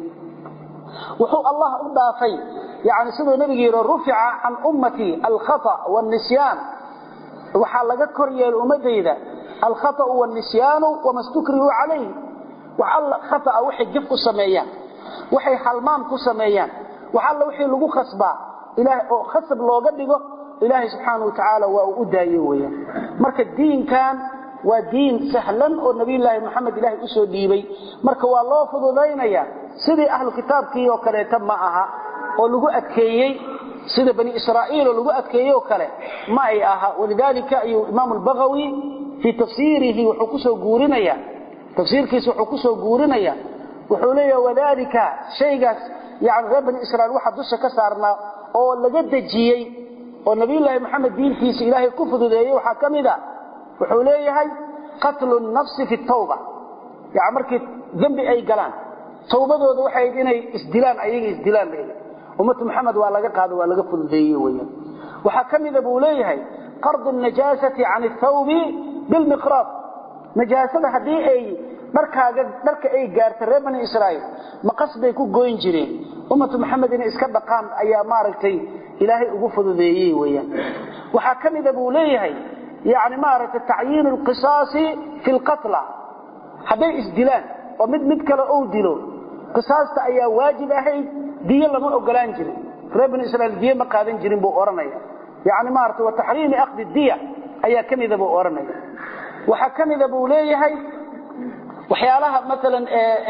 wuxuu allah u dhaafay yani siduu nabigu yidhi rufica can ummatii alkhata wاnisyaan waxaa laga kor yeelay ummadayda alkhaطأu wاnisyaanu wama stukrihu calayh wax alla khaطأa waxay jaf ku sameeyaan waxay halmaam ku sameeyaan wax alla wixii lagu khasbaa ilaah oo khasab looga dhigo ilaahay subxaana wa tacaala waa uu u daaye weeyaan marka diinkan waa diin sahlan oo nabiyulaahi moxamed ilaahay usoo dhiibay marka waa loo fududaynaya sidii ahlu kitaabkii oo kaleeta ma aha oo lagu adkeeyey sida bani israa'iil oo lagu adkeeyey oo kale ma ay aha walidaalika ayuu imaamu albagawi fii tafsiirihi wuxuu kusoo guurinaya tafsiirkiisa wuxuu kusoo guurinaya wuxuu leeyaha wadaalika shaygaas yani reer bani israiil waxa dusha ka saarnaa oo laga dejiyey oo nabiyulaahi moxamed diintiisa ilaahay ku fududeeyey waxaa ka mid a wuxuu leeyahay qatlu nafsi fi tawba yani markii dembi ay galaan tawbadooda waxay ahayd inay isdilaan ayaga isdilaan bay ummatu maxamed waa laga qaado waa laga fududeeye weyaan waxaa ka mida buu leeyahay qardu najaasati can athawbi bilmiqraad najaasada haddii ay dharkaaga dharka ay gaarta reer bani israa'iil maqas bay ku goyn jireen ummatu maxamed inay iska dhaqaan ayaa maaragtay ilaahay ugu fududeeyey weyaan waxaa ka mida buu leeyahay yani maaragtay tacyiinu alqisaasi fi lqatla hadday isdilaan oo mid mid kale ou dilo qisaasta ayaa waajib ahayd diyo lama ogolaan jirin reer bani israiil diyo ma qaadan jirin buu odhanaya yani maarata wa taxriimi akhdi diya ayaa ka mida buu odhanaya waxaa ka mida buu leeyahay waxyaalaha maalan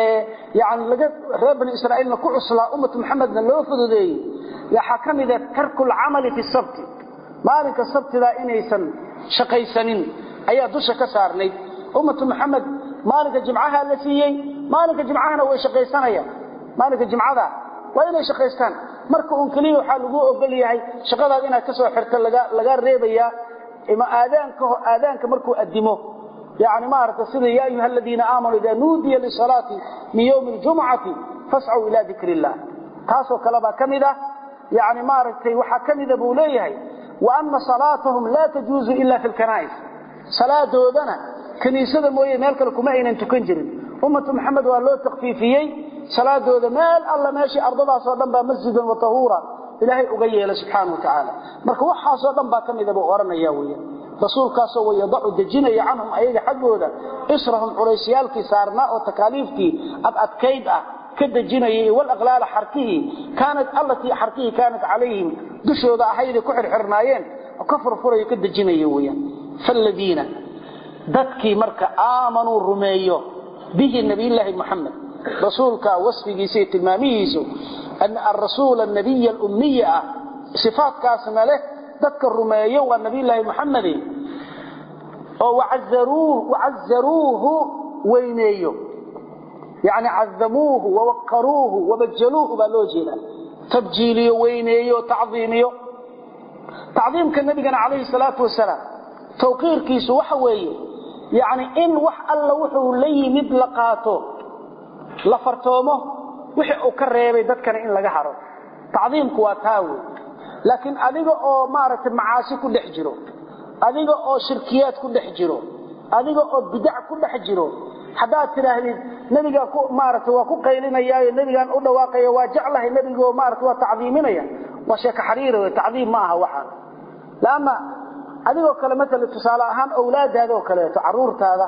yani laga reer bani israiilna ku cuslaa ummatu maxamedna loo fududeeyey waxaa ka mida tarku lcamali fi sabti maalinka sabtida inaysan shaqaysanin ayaa dusha ka saarnayd ummatu maxamed maalinka jimcaha la siiyey maalinka jimcahana way shaqaysanayaan maalinka jimcada waa inay shaqaystaan marka uun keliya waxaa lagu ogol yahay shaqadaad inaad ka soo xirto laga reebayaa ima aadaanka aadaanka markuu adimo yani maarata sida ya ayuha aladiina aamanuu ida nuudiya lisalaati min ywmi ljumcati fascuu ila dikr illah taasoo kalebaa ka mid ah yani maaragtay waxaa ka mida buu leeyahay wa ana salaatahum laa tajuuzu ila fi lkanaa'is salaadoodana kaniisada mooye meel kale kuma aynan tukan jirin ummatu maxamed waa loo takfiifiyey salaadooda meel alla meeshii ardadaasoo dhan baa masjidan wa tahuura ilaahay uga yeelay subxaana wa tacaala marka waxaasoo dhan baa ka mida buu odhanaya weya rasuulkaasoo wayadacu dejinaya canhum ayaga xaggooda israhum culeysyaalkii saarnaa oo takaaliiftii ad adkayd ah ka dejinayay walaqlaala xarkihii kaanat allatii xarkihii kaanat calayhim dushooda ahayday ku xirxirnaayeen oo ka furfurayo ka dejinaya weyaan faaladiina dadkii marka aamanuu rumeeyo bihi nabiyllaahi muxamed rasuulka wasfigiisa iyo tilmaamihiisu arasuul nabiy lummiy ah sifaatkaasna leh dadka rumeeyo waa nabiyllaahi muxamedi oo wacazaruuhu weyneeyo yani cadamuuhu wawaqaruuhu wabajaluuhu baa loo jeeda tabjiiliyo weyneeyo tacdiimiyo tacdiimka nabigana calayhi salaatu wasalaam tawqiirkiisu waxa weeye yani in wax alla wuxuu la yimid la qaato la fartoomo wixii uu ka reebay dadkana in laga haro tacdiimku waa taa wey laakiin adiga oo maaragtay macaasi ku dhex jiro adiga oo shirkiyaad ku dhex jiro adiga oo bidac ku dhex jiro haddaad tidhaahdid nebigaa maarata waa ku qaylinayaayo nebigaan u dhawaaqaya waa jeclahay nebigo maarata waa tacdiiminaya waa sheeko xariira wey tacdiim ma aha waxaa laanna adigoo kale maala tusaale ahaan awlaadaada oo kaleeto caruurtaada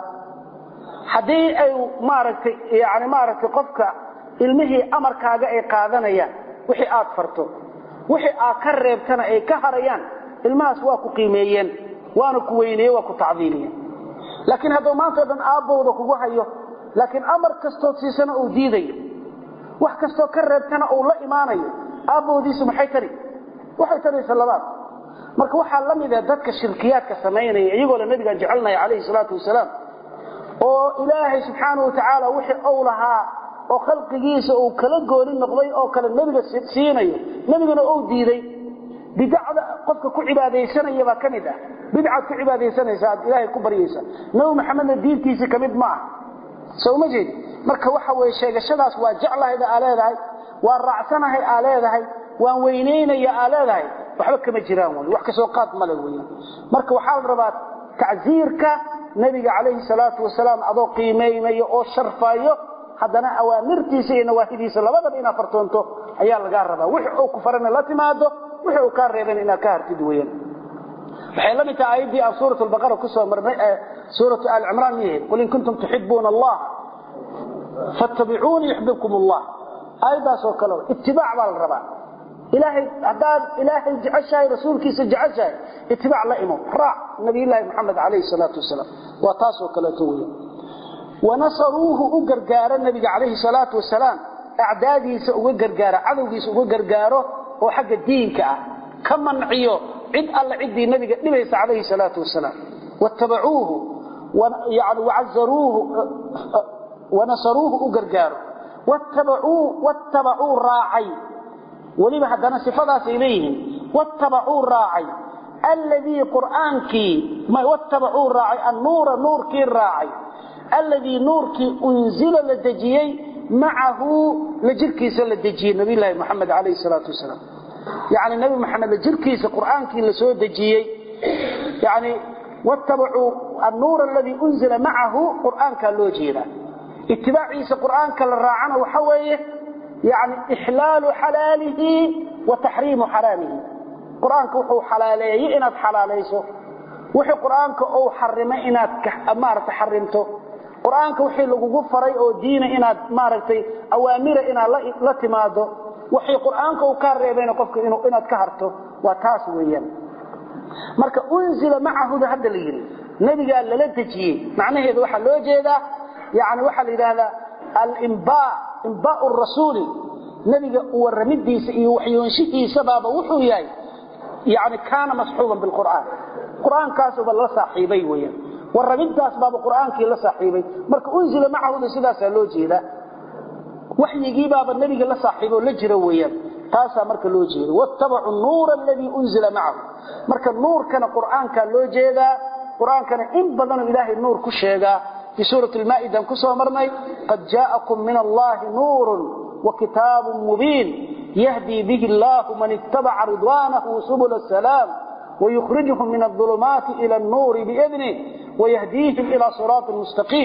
haddii ay maaragtay yani maaragtay qofka ilmihii amarkaaga ay qaadanayaan wixii aad farto wixii aad ka reebtana ay ka harayaan ilmahaas waa ku qiimeeyeen waana ku weyneeye waa ku tacdiimiyeen laakiin hadduu maantao dhan aabbowda kugu hayo laakiin amar kastood siisana uu diidayo wax kastoo ka reebtana uu la imaanayo aabbowdiisu maxay tari waxay taraysa labaad marka waxaa la mid ah dadka shirkiyaadka samaynaya iyagoo la nabigaan jecelnaya calayhi salaatu wasalaam oo ilaahay subxaana wa tacaala wixii ou lahaa oo khalqigiisa uu kala gooni noqday oo kale nebiga siinayo nebigana ou diiday bidacda qofka ku cibaadaysanaya baa ka mid ah bidcaad ku cibaadaysanaysa aad ilaahay ku baryaysa nabi maxamedna diintiisii ka mid ma ah soo ma jeed marka waxa weye sheegashadaas waa jeclahayda aa leedahay waa raacsanahay aa leedahay waan weynaynaya aa leedahay waxba kama jiraan wy wax kasoo qaad male weyan marka waxaa la rabaa tacsiirka nebiga calayhi salaatu wasalaam adoo qiimaynayo oo sharfayo haddana awaamirtiisa iyo nawaahidiisa labadaba inaad fartoonto ayaa lagaa rabaa wix uu ku farana la timaado wix uu kaa reeban inaad ka hartid weyan waxay la mid tahay aayaddii aan suurat albaqara kusoo marnay ee suuratu aali cimraan miyahayd qul in kuntum tuxibuuna allaha fattabicuuni yuxbibkum allah aayaddaas oo kale itibaac baa la rabaa ilaahay haddaad ilaahay jeceshahay rasuulkiisa jeceshahay itibaac la imo raac nabiyullaahi moxamed calayhi salaatu wasalaam waa taasoo kaleeto weya wanasaruuhu u gargaaro nabiga calayhi salaatu wasalaam acdaadiisa uga gargaaro cadowgiisa uga gargaaro oo xagga diinka ah ka manciyo cid alla ciddii nabiga dhibaysa calayhi salaatu wasalaam wattabacuuhu yani wacazaruuhu wanasaruuhu u gargaaro wattabacuu raacay weliba haddana sifadaasay leeyihiin wattabacuu raacay alladii qur'aankii wattabacuu raacay annuura nuurkii raacay alladii nuurkii unzila la dejiyey macahu la jirkiisa la dejiyey nabiyllaahi moxamed calayhi salaatu wasalaam yani nabi maxamed la jirkiisa qur'aankii la soo dejiyey yani wattabacuu annuura aladii unzila macahu qur'aankaa loo jeedaa itibaaciisa qur'aanka la raacana waxa weeye yani ixlaalu xalaalihi wa taxriimu xaraamihi qur-aanka wuxuu xalaaleeyey inaad xalaalayso wixii qur-aanka uu xarimay inaad maaragtay xarimto qur-aanka wixii lagugu faray oo diina inaad maaragtay awaamira inaad la timaado wixii qur-aanka uu kaa reebayna qofka inaad ka harto waa taas weeyaan marka unzila macahuda hadda la yidhi nebigaa lala dejiyey macnaheedu waxaa loo jeedaa yani waxaa la yidhaahdaa alimba imbaau rasuuli nebiga waramidiisa iyo waxyoonshihiisabaaba wuxuu yahay yani kaana masxuuban bilqur'aan qur'aankaasuba la saaxiibay weyaan waramidaas baaba qur'aankii la saaxiibay marka unzila macahuda sidaasaa loo jeedaa waxyigiibaaba nebiga la saaxiiboo la jira weyaan taasaa marka loo jeeda wattabacuu nuura aladii unzila macahu marka nuurkana qur'aankaa loo jeedaa qur'aankana in badanoo ilaahay nuur ku sheegaa في سورة المائدة كسوة مرني قد جاءكم من الله نور وكتاب مبين يهدي به الله من اتبع رضوانه سبل السلام ويخرجهم من الظلمات إلى النور بإذنه ويهديهم إلى صراط مستقيم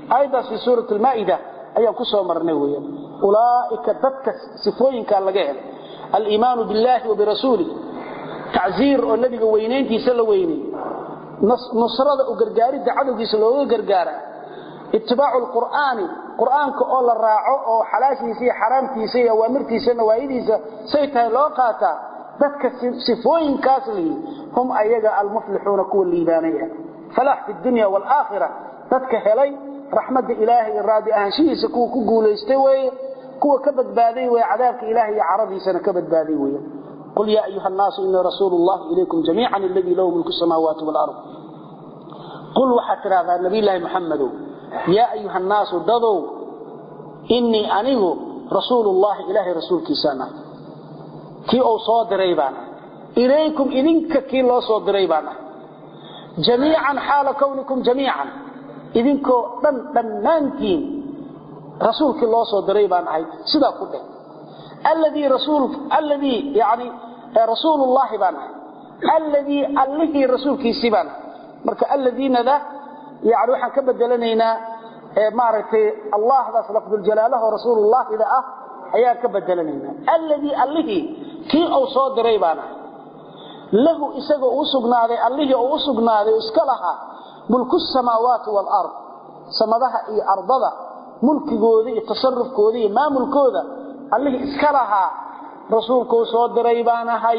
aayaddaas fi suurati almaa'ida ayaan ku soo marnay weeyaan ulaa'ika dadka sifooyinkaa laga helay aliimaanu billahi wa birasuulih tacziir oo nebiga weynayntiisa la weynay nusrada u gargaaridda cadowgiisa looga gargaara itibaacu lqur'aani qur'aanka oo la raaco oo xalaashiisa iyo xaraamtiisa iyo awaamirtiisa nawaayidiisa say tahay loo qaataa dadka sifooyinkaas lihi hum ayaga almuflixuuna kuwa liibaanay ah falaax fi dunya waalaakhira dadka helay raxmadda ilaahay iyo raadi ahaanshihiisa kuwa ku guulaystay weeye kuwa ka badbaaday weye cadaabka ilahay iyo caradiisana ka badbaaday weeye qul yaa ayuha annaasu inii rasuulu llahi ilaykum jamiican aladii lahu mulku samaawaati waalard qul waxaad tidhahdaa nabiyllaahi maxamedow yaa ayuha annaasu dadow innii anigu rasuulullaahi ilaahay rasuulkiisaana kii uu soo diray baan ilaykum idinka kii loo soo diray baan ah jamiican xaala kownikum jamiican idinkoo dhan dhammaantiin rasuulkii loo soo diray baan ahay sidaa ku dheh alladii rasuul alladii yani rasuulullaahi baan ahay alladii allihii rasuulkiisii baan ahay marka alladiinada yani waxaan ka bedelanaynaa maaragtay allahdaas lafduljalaalaho rasuulullaahida ah ayaan ka bedelanaynaa alladii allihii kii uu soo diray baan ahay lahu isaga uu sugnaaday allihii uu u sugnaaday iska lahaa mulku samaawaati waalard samadaha iyo ardada mulkigooda iyo tasarufkooda iyo maamulkooda allihii iska lahaa rasuulkuu soo diray baan ahay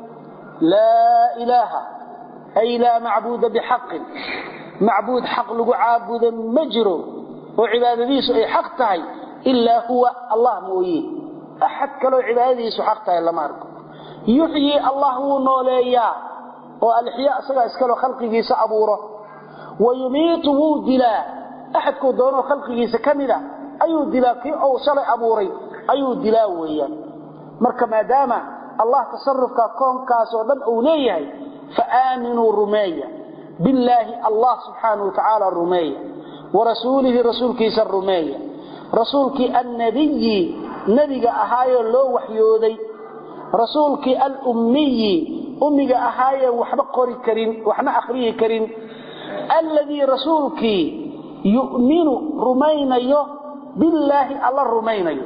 laa ilaaha ay laa macbuuda bixaqin macbuud xaq lagu caabudo ma jiro oo cibaadadiisu ay xaq tahay ilaa huwa allah mooye axad kaloo cibaadadiisu xaq tahay lama arko yuxyii allah wuu nooleeyaa oo alixyaa isagaa iskaloo khalqigiisa abuuro wa yumiitu wuu dilaa axadkuu doonoo khalqigiisa ka mida ayuu dilaa kii uu shalay abuuray ayuu dilaa weeyaan marka maadaama allah tasarufka koonkaasoo dhan uu leeyahay fa aaminuu rumeeya billaahi allah subxaanau watacaala rumeeya warasuulihi rasuulkiisa rumeeya rasuulkii annabiyi nebiga ahaayoo loo waxyooday rasuulkii alummiyi ummiga ahaayeen waxba qori karin waxna akhriyi karin alladii rasuulkii yu'minu rumaynayo billaahi alla rumaynayo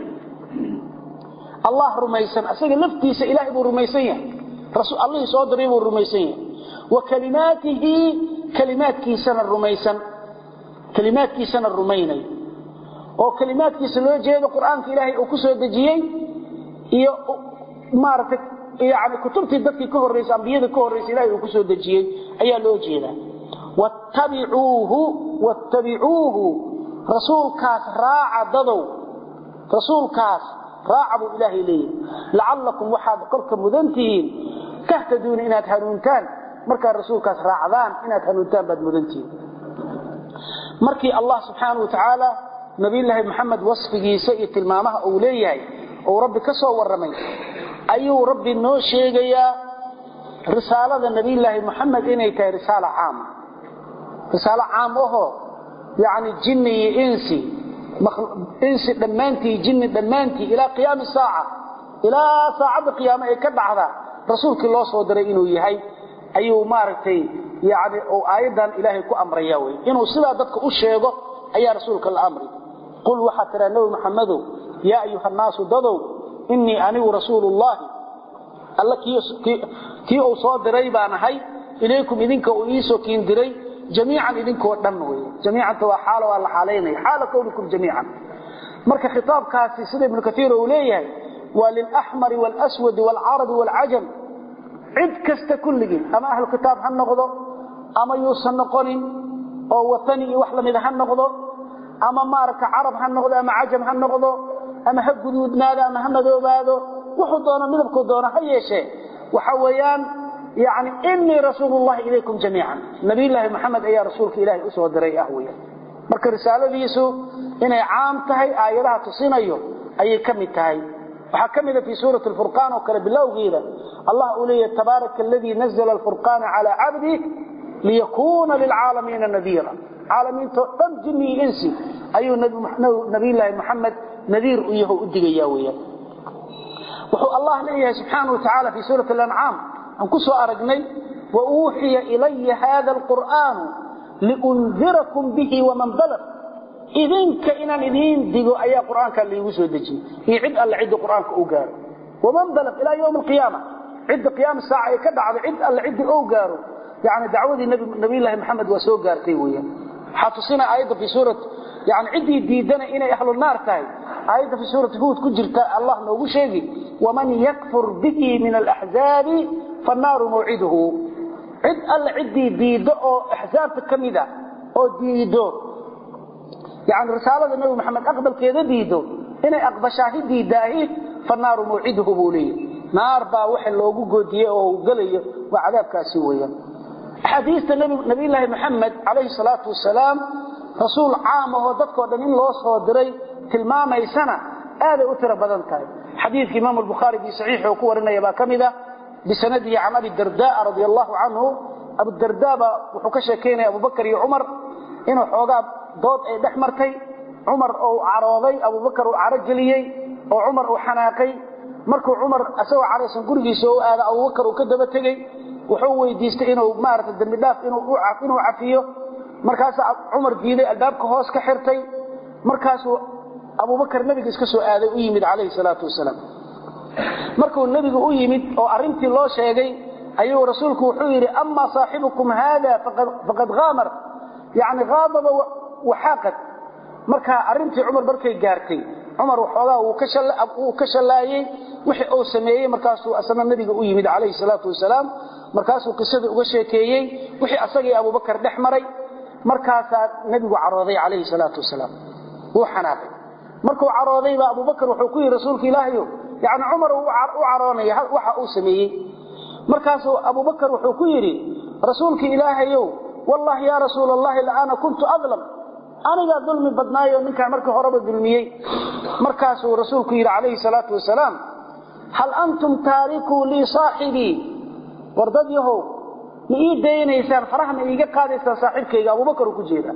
allah rumaysan asaga laftiisa ilaahay buu rumaysan yahay allihii soo diray buu rumaysan yahay wa kalimaatihi kalimaadkiisana rumaysan kalimaadkiisana rumaynayo oo kalimaadkiisa loo jeedo qur-aanka ilaahay uu ku soo dejiyey iyo maaragtay yani kutubtii dadkii ka horraysay ambiyadii ka horraysay ilahay uu ku soo dejiyey ayaa loo jeedaa wattabicuuhu wattabicuuhu rasuulkaas raaca dadow rasuulkaas raaca buu ilaahay leeyahy lacallakum waxaad kolka mudan tihiin tahtaduuna inaad hanuuntaan markaad rasuulkaas raacdaan inaad hanuuntaan baad mudan tihiin markii allah subxaana wa tacaala nabiyulaahi maxamed wasfigiisa iyo tilmaamaha uu leeyahay uu rabbi ka soo warramay ayuu rabbi noo sheegayaa risaalada nabiyulaahi maxamed inay tahay risaalo caama risaalo caam ahoo yacni jinni iyo insi insi dhammaantii jinni dhammaantii ilaa qiyaami saaca ilaa saacadda qiyaame ay ka dhacda rasuulkii loo soo diray inuu yahay ayuu maaragtay yani uu aayaddan ilaahay ku amraya wey inuu sidaa dadka u sheego ayaa rasuulka la amri qul waxaa tiraa nebi maxamedow yaa ayuha annaasu dadow innii anigu rasuulullaahi alla kii uu soo diray baan ahay ilaykum idinka uu iisoo kiin diray jamiican idinkoo dhan wey jamiicanta waa xaalo waa la xaalaynaya xaala kownikum jamiican marka khitaabkaasi sida ibnu kaiir uu leeyahay waa lilaxmari waalswadi waalcarabi waalcajam cid kasta kulligii ama ahlu kitaab ha noqdo ama yuusan noqonin oo watani iyo wax lamida ha noqdo ama maaragta carab ha noqdo ama cajam ha noqdo ama ha guduudnaado ama ha madoobaado wuxuu doono midabkuu doono ha yeeshee waxa weeyaan yani inii rasuulullahi ilaykum jamiican nabiyulaahi maxamed ayaa rasuulka ilaahay usoo diray ah weya marka risaaladiisu inay caam tahay aayadaha tusinayo ayay ka mid tahay waxaa ka mida fii suurati furqaan oo kale bilowgeeda allah uu leeyahy tabaaraka aladii nazla alfurqaana calaa cabdih liyakuuna lilcaalamiina nadiira caalamiintoo dhan jinni iyo insi ayuu nabiyulaahi maxamed nadiir u yaho u digaya weyaan wuxuu allah leeyahay subxaana wa tacaala fii suurati alancaam aan ku soo aragnay wa uuxiya ilaya hada alqur'aanu liundirakum bihi waman balaq idinka inaan idiin digo ayaa qur-aanka laigu soo dejiyey iyo cid alle cidda qur-aanka u gaaro waman balaq ilaa yowmi alqiyaama cidda qiyaama saaca ay ka dhacdo cid alle ciddii ou gaaro yani dacwadii nabiyullaahi maxamed waa soo gaartay weeyaan waxaa tusina aayadda fi suurat yani ciddii diidana inay ahlu naar tahay aayadda fi suurati huud ku jirta allah noogu sheegi waman yakfur bihi min alaxzaabi fannaaru mawciduhu cid alle ciddii diiddo oo axsaabta ka mida oo diiddo yani risaalada nabi maxamed aqbalkeeda diiddo inay aqbashaahi diidaahi fannaaru mawciduhu buu leeyahy naar baa waxa loogu goodiyey oo gelayo waa cadaabkaasi weeyaan axaadiista nabiyulaahi maxamed calayhi salaatu wasalaam rasuul caam ahoo dadkoo dhan in loo soo diray tilmaamaysana aaday u tiro badan tahay xadiidka imaamu albukhaari bi saxiixi uu ku warinaya baa ka mid ah bisanadihi can abi dardaa radia allahu canhu abudardaa baa wuxuu ka sheekaynaya abubakar iyo cumar inuu xoogaa dood ay dhex martay cumar uu carooday abubakar uu caro geliyey oo cumar uu xanaaqay markuu cumar isagoo caraysan gurigiisa u aada abubakar uu ka daba tegey wuxuu weydiistay inuu maarata dembi dhaaf inuu cafiyo markaasaa cumar diiday albaabka hoos ka xirtay markaasuu abubakar nebiga iska soo aaday u yimid calayhi salaatu wasalaam markuu nebigu u yimid oo arrintii loo sheegay ayuu rasuulku wuxuu yidhi amaa saaxibukum haada faqad haamar yani haadaba waxaaqad markaa arrintii cumar markay gaartay cumar waxoogaa wuu ka shallaayey wixii uu sameeyey markaasuu asna nebiga u yimid calayhi salaatu wasalaam markaasuu qisadii uga sheekeeyey wixii asagii abubakar dhex maray markaasaa nebigu carooday calayhi salaatu wasalaam wuu xanaaqay markuu carooday baa abubakar wuxuu ku yidhi rasuulka ilaahayo yani cumar u caroonaya waxa uu sameeyey markaasuu abubakar wuxuu ku yidhi rasuulka ilaahayow wallahi yaa rasuul allahi la'ana kuntu adlam anigaa dulmi badnaayo ninkaan markii horeba dulmiyey markaasuu rasuulku yidhi calayhi salaatu wasalaam hal antum taarikuu lii saaxibii war dad yahow ma ii daynaysaan faraha ma iiga qaadaysaan saaxiibkayga abubakar uu ku jeeda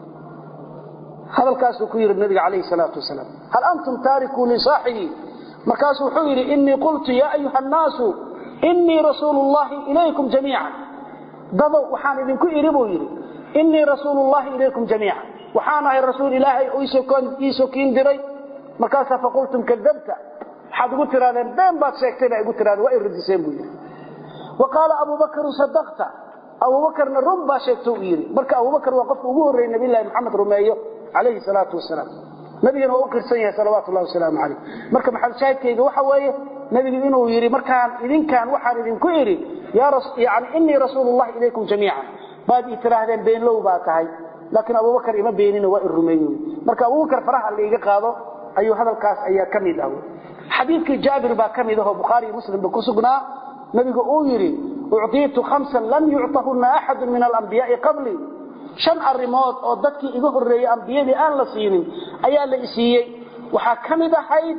hadalkaasuu ku yidhi nabiga calayhi salaatu wasalaam hal antum taarikuu lii saaxibii markaasuu wuxuu yidhi innii qultu yaa ayuha annaasu innii rasuulu llahi ilaykum jamiican dadow waxaan idinku idhi buu yidhi innii rasuulu llahi ilaykum jamiican waxaan ahay rasuul ilaahay iisoo kiin diray markaasaa faqultum kadabta waxaad igu tirahdeen been baad sheegtay baa igu tirahdeen waa i radiseen buu yidhi wa qaala abubakaru sadaqta abubakarna run baa sheegta u yidhi marka abubakar waa qofka ugu horreeyey nabiylahi maxamed rumeeyo calayhi salaatu wasalaam nabigana waa u qirsan yahay salawaatu llahi wasalaamu calayh marka maxamed shaahidkayga waxa weeye nebigu inuu yidhi markaan idinkaan waxaan idinku idhi yani innii rasuulullahi ilaykum jamiican baad ii tiraahdeen beenlow baa tahay laakiin abubakar ima beenino waa i rumeeye marka abubakar faraha laiga qaado ayuu hadalkaas ayaa ka mid ah xadiidkii jaabir baa ka mid ahoo bukhaari iyo muslimba ku sugnaa nabigu uu yidhi ucطiitu hamsan lam yucطahuna axadu min alambiyaai qablii shan arrimood oo dadkii iga horreeyey ambiyadii aan la siinin ayaa la isiiyey waxaa ka mid ahayd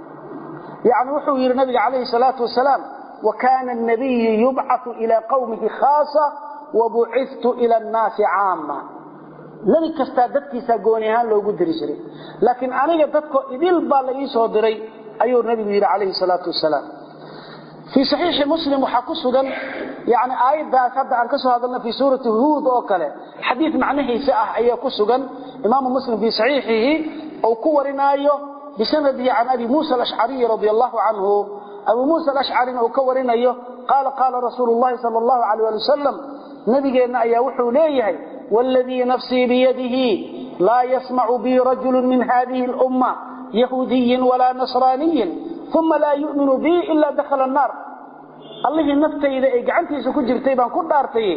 yani wuxuu yidhi nabiga calayhi salaatu wasalaam wa kaana الnabiyu yubcau ilaa qowmihi khaasa wabuciftu ila annaasi caama nebi kastaa dadkiisaa gooni ahaan loogu diri jiray laakiin aniga dadko idil baa la ii soo diray ayuu nabigu yidhi calayhi salaatu wasalaam fii saxiixi muslim waxaa ku sugan yani aayaddaas hadda aan ka soo hadalna fii suurati huud oo kale xadiid macnihiisa ah ayaa ku sugan imaamu muslim fii saxiixihi uu ku warinaayo bisanadihi can abi muusa alashcariyi radi allahu canhu abu muusa alashcarina uu ka warinayo qaala qaala rasuulu llahi sal allahu alayh ali wasalam nabigeenna ayaa wuxuu leeyahay wاladii nafsii biyadihi laa yasmacu bi rajulu min hadihi اlumma yahuudiyin walaa nasraaniyin uma laa yuminu bi ila dakhala الnaar allihii naftayda ay gacantiisa ku jirtay baan ku dhaartay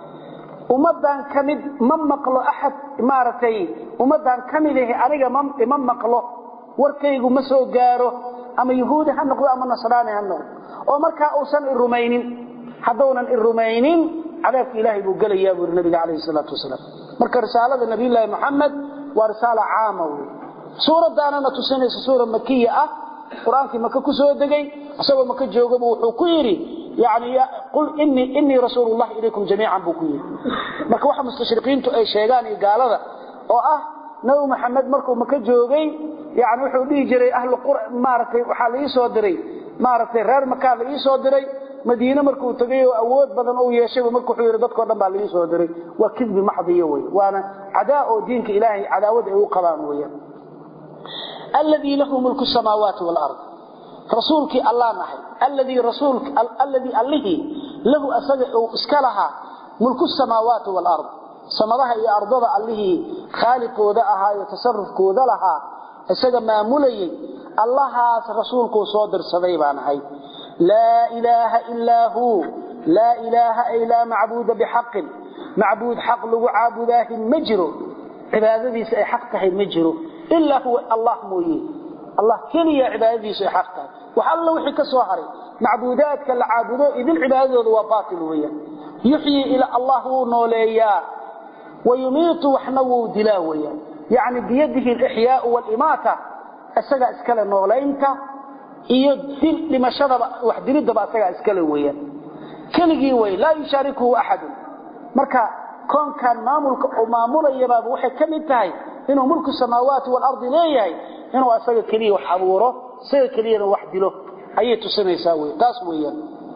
ummadan ka mid ma maqlo axad maaragtay ummadan ka mid ahi aniga ma maqlo warkaygu ma soo gaaro ama yahuudi ha noqdo ama nasraani ha noqdo oo markaa uusan i rumaynin haddaunan i rumaynin cadaabka ilaahay buu gelayaa buu yidhi nabiga calayhi salaatu wasalaam marka risaalada nabiyullaahi maxamed waa risaala caama wey suuraddaanana tusinaysa suura makiya ah qur-aankii maka ku soo degay isagoo maka joogaba wuxuu ku yidhi yani qul innii rasuulu llahi ilaykum jamiican buu ku yidhi marka waxa mustashriqiintu ay sheegaan iyo gaalada oo ah nabi maxamed markuu maka joogay yani wuxuu dhihi jiray ahlu maaragtay waxaa la ii soo diray maaragtay reer makaa la ii soo diray madiine markuu tagay oo awood badan uu yeeshayba marka wuxuu yidhi dadkao dhan baa laii soo diray waa kidbi maxdiyo wey waana cadaa oo diinka ilaahay cadaawad ay u qabaan weeyaan alladii lahu mulku samaawaati waalard rasuulkii allah nahay alladii rasuul alladii allihii lahu asaga uu iska lahaa mulku samaawaati waalard samadaha iyo ardada allihii khaaliqooda ahaa iyo tasarufkooda lahaa isaga maamulayay allahaas rasuulkuu soo dirsaday baan ahay laa ilaaha ilaa huu laa ilaaha ay laa macbuuda bixaqin macbuud xaq lagu caabudaahi ma jiro cibaadadiisa ay xaq tahay ma jiro ilaa huwa allah mooye allah keliya cibaadadiisu ay xaq tahay wax alla wixii ka soo haray macbuudaadka la caabudo idin cibaadadooda waa baatil weeyaan yuxyi ila allah wuu nooleeyaa wayumiitu waxna wuu dilaa weeyaan yacni biyadihi alixyaau waalimaata isagaa iskale noolaynta iyo dil dhimashadaba wax dilidaba isagaa iskale weeyaan keligii wey laa yushaarikuhu axadun marka koonkan maamulka uu maamulayabaaba waxay ka mid tahay inuu mulku samaawaati waalardi leeyahay inuu asaga keliya wax abuuro isaga keliyana wax dilo ayay tusinaysaa wey taas weeyaan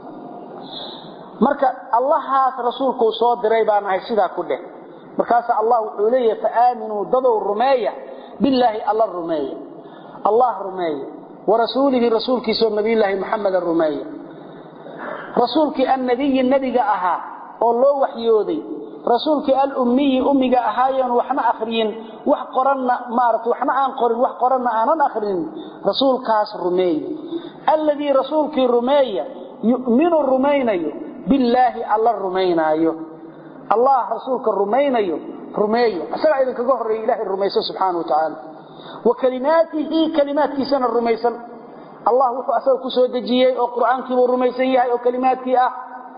marka allahaas rasuulkuu soo diray baan ahay sidaa ku dheh markaasa allah wuxuu leeyahay faaaminuu dadow rumeeya billaahi alla rumeeya allah rumeeya warasuulihi rasuulkiisao nabiyulaahi muxameda rumeeya rasuulkii annabiyi nebiga ahaa oo loo waxyooday rasuulkii alummiyi ummiga ahaayeen waxna akhriyin wax qoranna maarata waxna aan qorin wax qoranna aanan akhrinin rasuulkaas rumeeya alladii rasuulkii rumeeya yu'minu rumaynayo billaahi alla rumaynaayo allah rasuulka rumaynayo rumeeya isagaa idinkaga horreeya ilahay rumaysan subxaana wa tacaala wa kalimaatihi kalimaadkiisana rumaysan allah wuxuu asaga ku soo dejiyey oo qur'aankiibuu rumaysan yahay oo kalimaadkii ah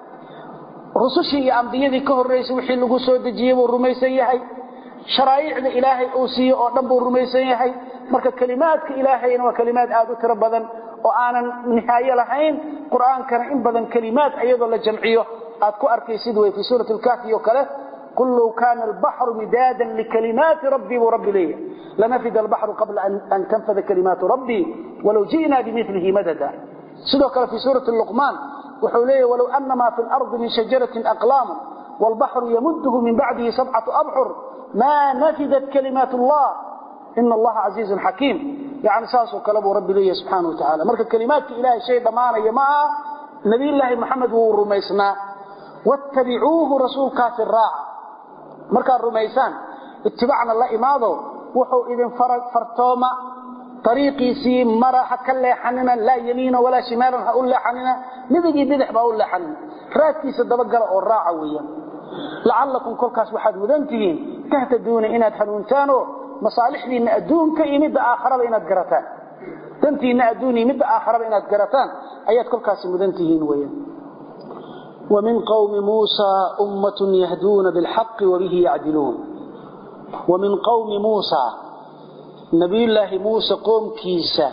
rusushii iyo ambiyadii ka horraysay wixii lagu soo dejiyey buu rumaysan yahay sharaaicda ilaahay uu siiye oo dhan buu rumaysan yahay marka kalimaadka ilaahayna waa kalimaad aad u tiro badan oo aanan nihaayo lahayn qur'aankana in badan kalimaad iyadoo la jamciyo aad ku arkaysid wey fii suurati lkaafi oo kale qul low kaana albaxru midaadan likalimaati rabbii buu rabbi leeyahay lanafida albaxru qabla an tanfada kalimaatu rabbii walow ji'naa bimilihi madada sidoo kale fii suurati luqmaan wuxuu leeyahy walow ana maa fi lardi min shajaratin aqlaamu waalbaxru yamudhu min bacdihi sabcatu abxur maa nafidat kalimaat allah ina allaha casiizun xakiim yani saasoo kale buu rabbi leeyahay subxaana wa tacala marka kalimaadka ilahay shay dhammaanaya ma aha nabiyulaahi maxamed wuu rumaysnaa wattabicuuhu rasuulkaasi raaca markaad rumaysaan itibacna la imaado wuxuu idin fartooma ariiqiisii mara ha ka leexanina laa yamiina walaa shimaalan ha u leexanina midigii bidix baa u leexanina raadkiisa dabagala oo raaca weeyaan lacallakum kolkaas waxaad mudan tihiin tahtaduuna inaad hanuuntaanoo masaalixdiinna adduunka iyo midda aakharaba inaad garataan dantiinna adduun iyo midda aakharaba inaad garataan ayaad kolkaasi mudan tihiin weeyaan ومن قوم موسى أمة يهدون بالحق وبه يعدلون ومن قوم موسى نبي الله موسى قوم كيسا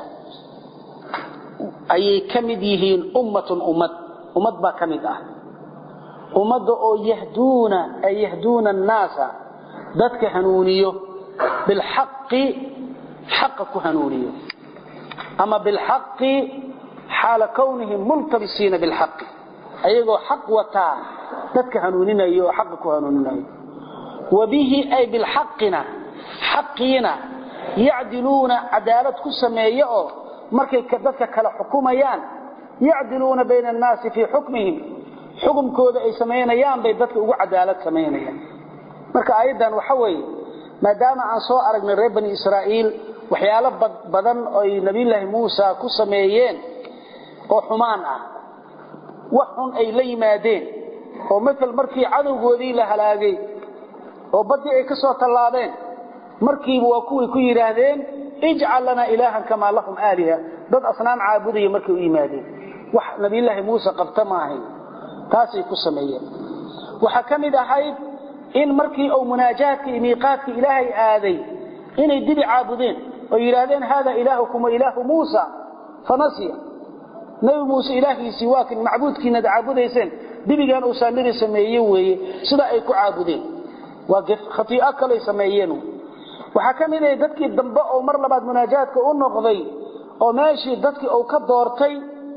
أي كمد يهين أمة أمد أمد با كمد أه أمد أو يهدون أي يهدون الناس ذاتك هنونيه بالحق حقك هنونيه أما بالحق حال كونهم ملتبسين بالحق ayagoo xaq wataa dadka hanuuninayo oo xaqa ku hanuuninayo wabihi ay bilxaqina xaqiina yacdiluuna cadaalad ku sameeya oo markay dadka kala xukumayaan yacdiluuna bayna annaasi fii xukmihim xukumkooda ay samaynayaan bay dadka ugu cadaalad samaynayaan marka aayaddan waxa weeye maadaama aan soo aragnay reer bani israa'iil waxyaalo badan oy nabiyulaahi muusa ku sameeyeen oo xumaan ah wax xun ay la yimaadeen oo matal markii cadowgoodii la halaagay oo baddii ay ka soo tallaabeen markiiba waa kuway ku yidhaahdeen ijcal lanaa ilaahan kamaa lahum aaliha dad asnaam caabudaya markay u yimaadeen wax nabiyulaahi muuse qabta ma ahayn taasay ku sameeyeen waxaa ka mid ahayd in markii uu munaajaadka iyo miiqaadka ilaahay aaday inay dibi caabudeen oo yidhaahdeen haada ilaahukum wa ilaahu muusa fanasiya nabi muuse ilaahiisii waa kan macbuudkiinad caabudayseen dibigan uu saamiri sameeye weeye sida ay ku caabudeen waa khatii'o kaley sameeyeen waxaa ka mid ahay dadkii dambe oo mar labaad munaajaadka u noqday oo meeshii dadkii uu ka doortay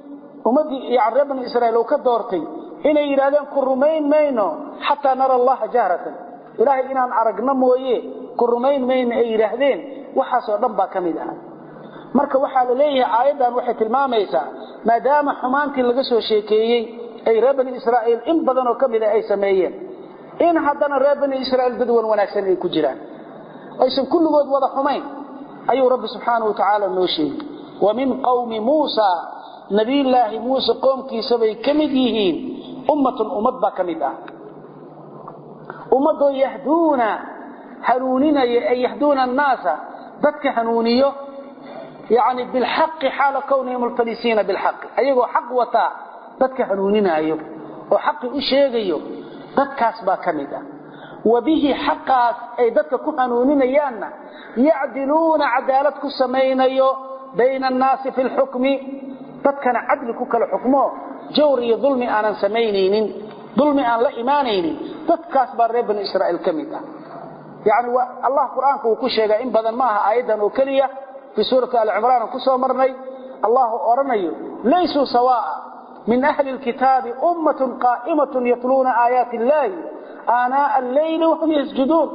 ummadii yani reer bani israa'iil uu ka doortay inay yidhahdeen ku rumayn mayno xataa nara allaha jahratan ilaahay inaan aragno mooye ku rumayn mayno ay yidhaahdeen waxaasoo dhan baa ka mid ah marka waxaa la leeyahay aayaddan waxay tilmaamaysaa maadaama xumaantii laga soo sheekeeyey ay reer bani israa'iil in badan oo ka mida ay sameeyeen in haddana reer bani israa'iil dad wan wanaagsan ay ku jiraan aysan kulligood wada xumayn ayuu rabbi subxaanahu watacaala noo sheegay wa min qawmi muusa nabiyullaahi muuse qoomkiisabay ka mid yihiin ummatun ummad baa ka mid ah ummadoo yahduuna hanuuninaya ay yahduuna annaasa dadka hanuuniyo yani bilxaqi xaala kawnihim multabisiina bilxaqi ayagoo xaq wataa dadka hanuuninaayo oo xaqi u sheegayo dadkaas baa ka mid ah wa bihi xaqaas ay dadka ku hanuuninayaanna yacdiluuna cadaalad ku samaynayo bayna annaasi fi lxukmi dadkana cadli ku kala xukmo jawr iyo dulmi aanan samaynaynin dulmi aan la imaanaynin dadkaas baa reer bani israa'iil ka mid ah yani allah qur-aanka uu ku sheegaa in badan ma aha aayaddan oo keliya في سورة آل عمران كسو مرني الله أرني ليسوا سواء من أهل الكتاب أمة قائمة يتلون آيات الله آناء الليل وهم يسجدون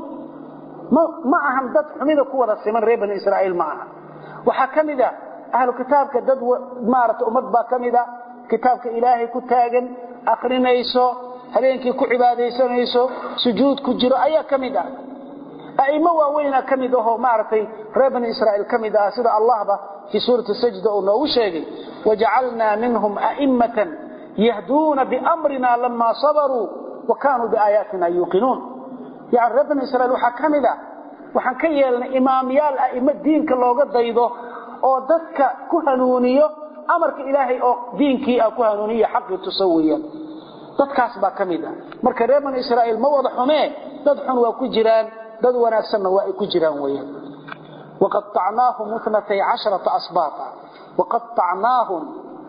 معهم دد حميدة كورة سمن ريبن إسرائيل معها وحكمدا أهل الكتاب كدد مارة أمد با كمدا كتابك إلهي كتاغن أخرينيسو هلينكي كعباديسانيسو سجود كجر أيا كمدا أئمة واوينا كمد أهو معرفي رير بني إسرائيل كمد أسد الله با في سورة السجدة أنه شيء وجعلنا منهم أئمة يهدون بأمرنا لما صبروا وكانوا بآياتنا يوقنون يعني رير بني إسرائيل وحا كمد وحا كيالنا إماميال أئمة دين كاللوغة ضيضو أو ددك كهنونيو أمرك إلهي أو دينكي أو كهنونية حق تسويا dadkaas baa kamid ah marka reer bani israa'iil ma wada xumee dad xun waa ku jiraan dad wanaagsanna waa ay ku jiraan weeyaan waqattacnaahum ithnatay casharata asbaata waqattacnaahum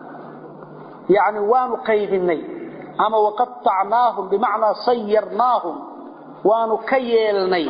yani waanu qaybinay ama waqattacnaahum bimacnaa sayarnaahum waanu ka yeelnay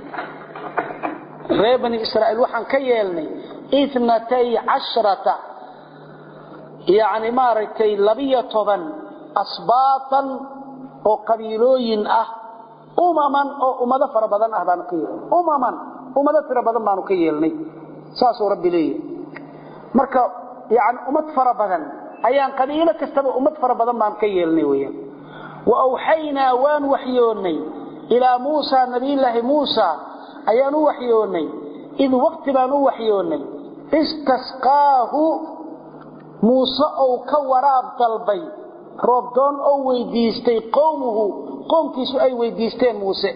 reer bani israa'iil waxaan ka yeelnay ithnatay casharata yani maaragtay labiyo toban asbaatan oo qabiilooyin ah umaman oo ummado fara badan ah baanu ka yeelnay umaman ummado tiro badan baanu ka yeelnay saasuu rabbi leeyahay marka yani ummad fara badan ayaan qabiilo kastaba ummad fara badan baan ka yeelnay weyaan wa awxaynaa waan waxyoonnay ilaa muusa nabiyullaahi muusa ayaan u waxyoonnay id waqti baan u waxyoonnay istasqaahu muuse ou ka waraab dalbay roobdoon oo weydiistay qowmuhu qoomkiisu ay weydiisteen muuse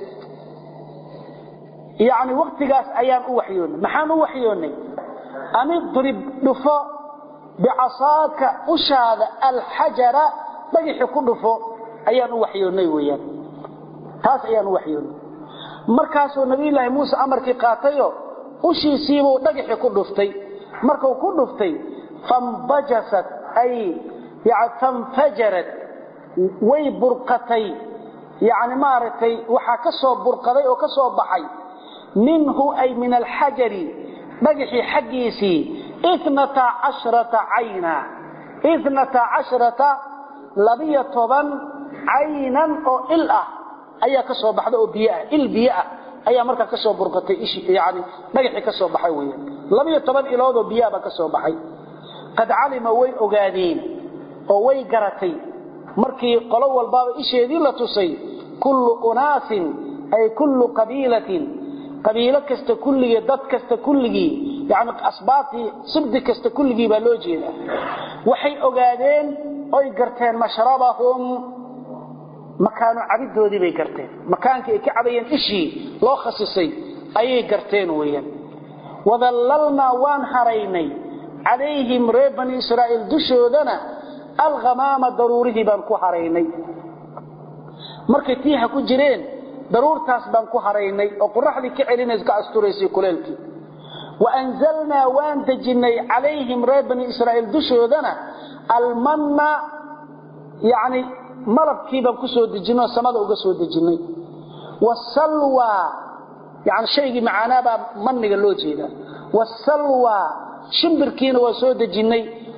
yacni waktigaas ayaan u waxyoonnay maxaan u waxyoonnay anidrib dhufo bicasaaka ushaada alxajara dhagixi ku dhufo ayaan u waxyoonnay weeyaan taas ayaan u waxyoonnay markaasuu nabiyullaahi muuse amarkii qaatayo ushiisiibuu dhagixi ku dhuftay markuu ku dhuftay fambajasat ay tanfajarad way burqatay yani maaragtay waxaa ka soo burqaday oo ka soo baxay minhu ay min alxajari dhagaxii xaggiisii inata cashrata cayna inata cashrata labiyo toban caynan oo il ah ayaa ka soo baxda oo biyo ah il biyo ah ayaa markaa ka soo burqatay yani dhagaxii ka soo baxay weya labiyo toban ilood oo biyaha baa ka soo baxay qad calima way ogaadeen oo way garatay markii qolo walbaaba isheedii la tusay kullu unaasin ay kullu qabiilatin qabiilo kasta kulligii dad kasta kulligii yani asbaabtii sibdi kasta kulligii baa loo jeedaa waxay ogaadeen oy garteen mashrabahum makaano cabidoodii bay garteen makaankii ay ka cabayeen ishii loo khasisay ayay garteen weeyaan wadallalnaa waan haraynay calayhim reer bani israa'iil dushoodana alhamaama daruurihii baan ku haraynay markay tiiha ku jireen daruurtaas baan ku haraynay oo qoraxdii ka celinays ka asturaysay kuleelkii wa anzalnaa waan dejinnay calayhim reer bani israa'iil dushoodana almanna yacni malabkii baan ku soo dejinnay oo samada uga soo dejinnay wasalwa yani shaygii macaanaabaa manniga loo jeedaa wasalwa shimbirkiina waa soo dejinnay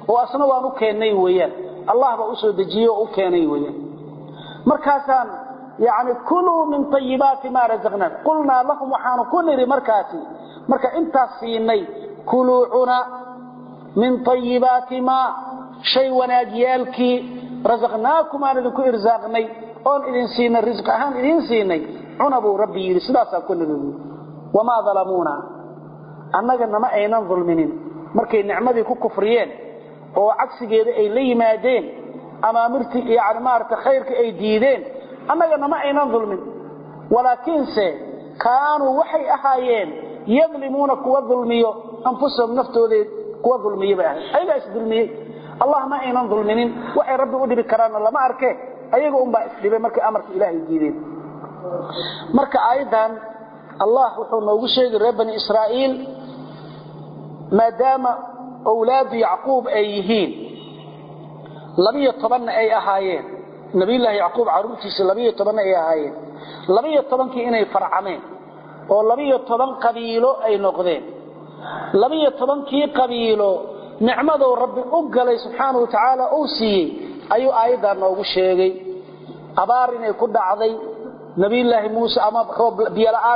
oo asna waan u keennay weeyaan allah baa u soo dejiyey oo u keenay weeyaan markaasaan yani kuluu min ayibaati maa razaqnaa qulnaa lahum waxaanu ku nidhi markaasi marka intaas siinay kuluu cuna min ayibaati maa shay wanaagyaalkii rasaqnaakum aan idinku irsaaqnay oon idin siinay risq ahaan idin siinay cuna buu rabbi yidhi sidaasaa ku nidhi wamaa dalamuuna annaga nama aynan dulminin markay nicmadii ku kufriyeen oo cagsigeeda ay la yimaadeen amaamirtii yani maarata khayrka ay diideen annaga nama aynan dulmin walaakiinse kaanuu waxay ahaayeen yadlimuuna kuwa dulmiyo anfusahum naftoodeed kuwa dulmiye bay ahayd ayagaa isdulmiyey allah ma aynan dulminin waxay rabbi u dhibi karaanna lama arke ayaga unbaa isdhibay markay amarka ilaahay diideen marka aayaddan allah wuxuu noogu sheegi reer bani israa'iil maadaama owlaadu yacquub ay yihiin labiyo tobanna ay ahaayeen nabiyullaahi yacquub carruurtiisa labiyo tobanna ay ahaayeen labiyo tobankii inay farcameen oo labiyo toban qabiilo ay noqdeen labiyo tobankii qabiilo nicmadou rabbi u galay subxaana wa tacaala uu siiyey ayuu aayaddaa noogu sheegay abaar inay ku dhacday nabiyulaahi muuse ama biyola'aan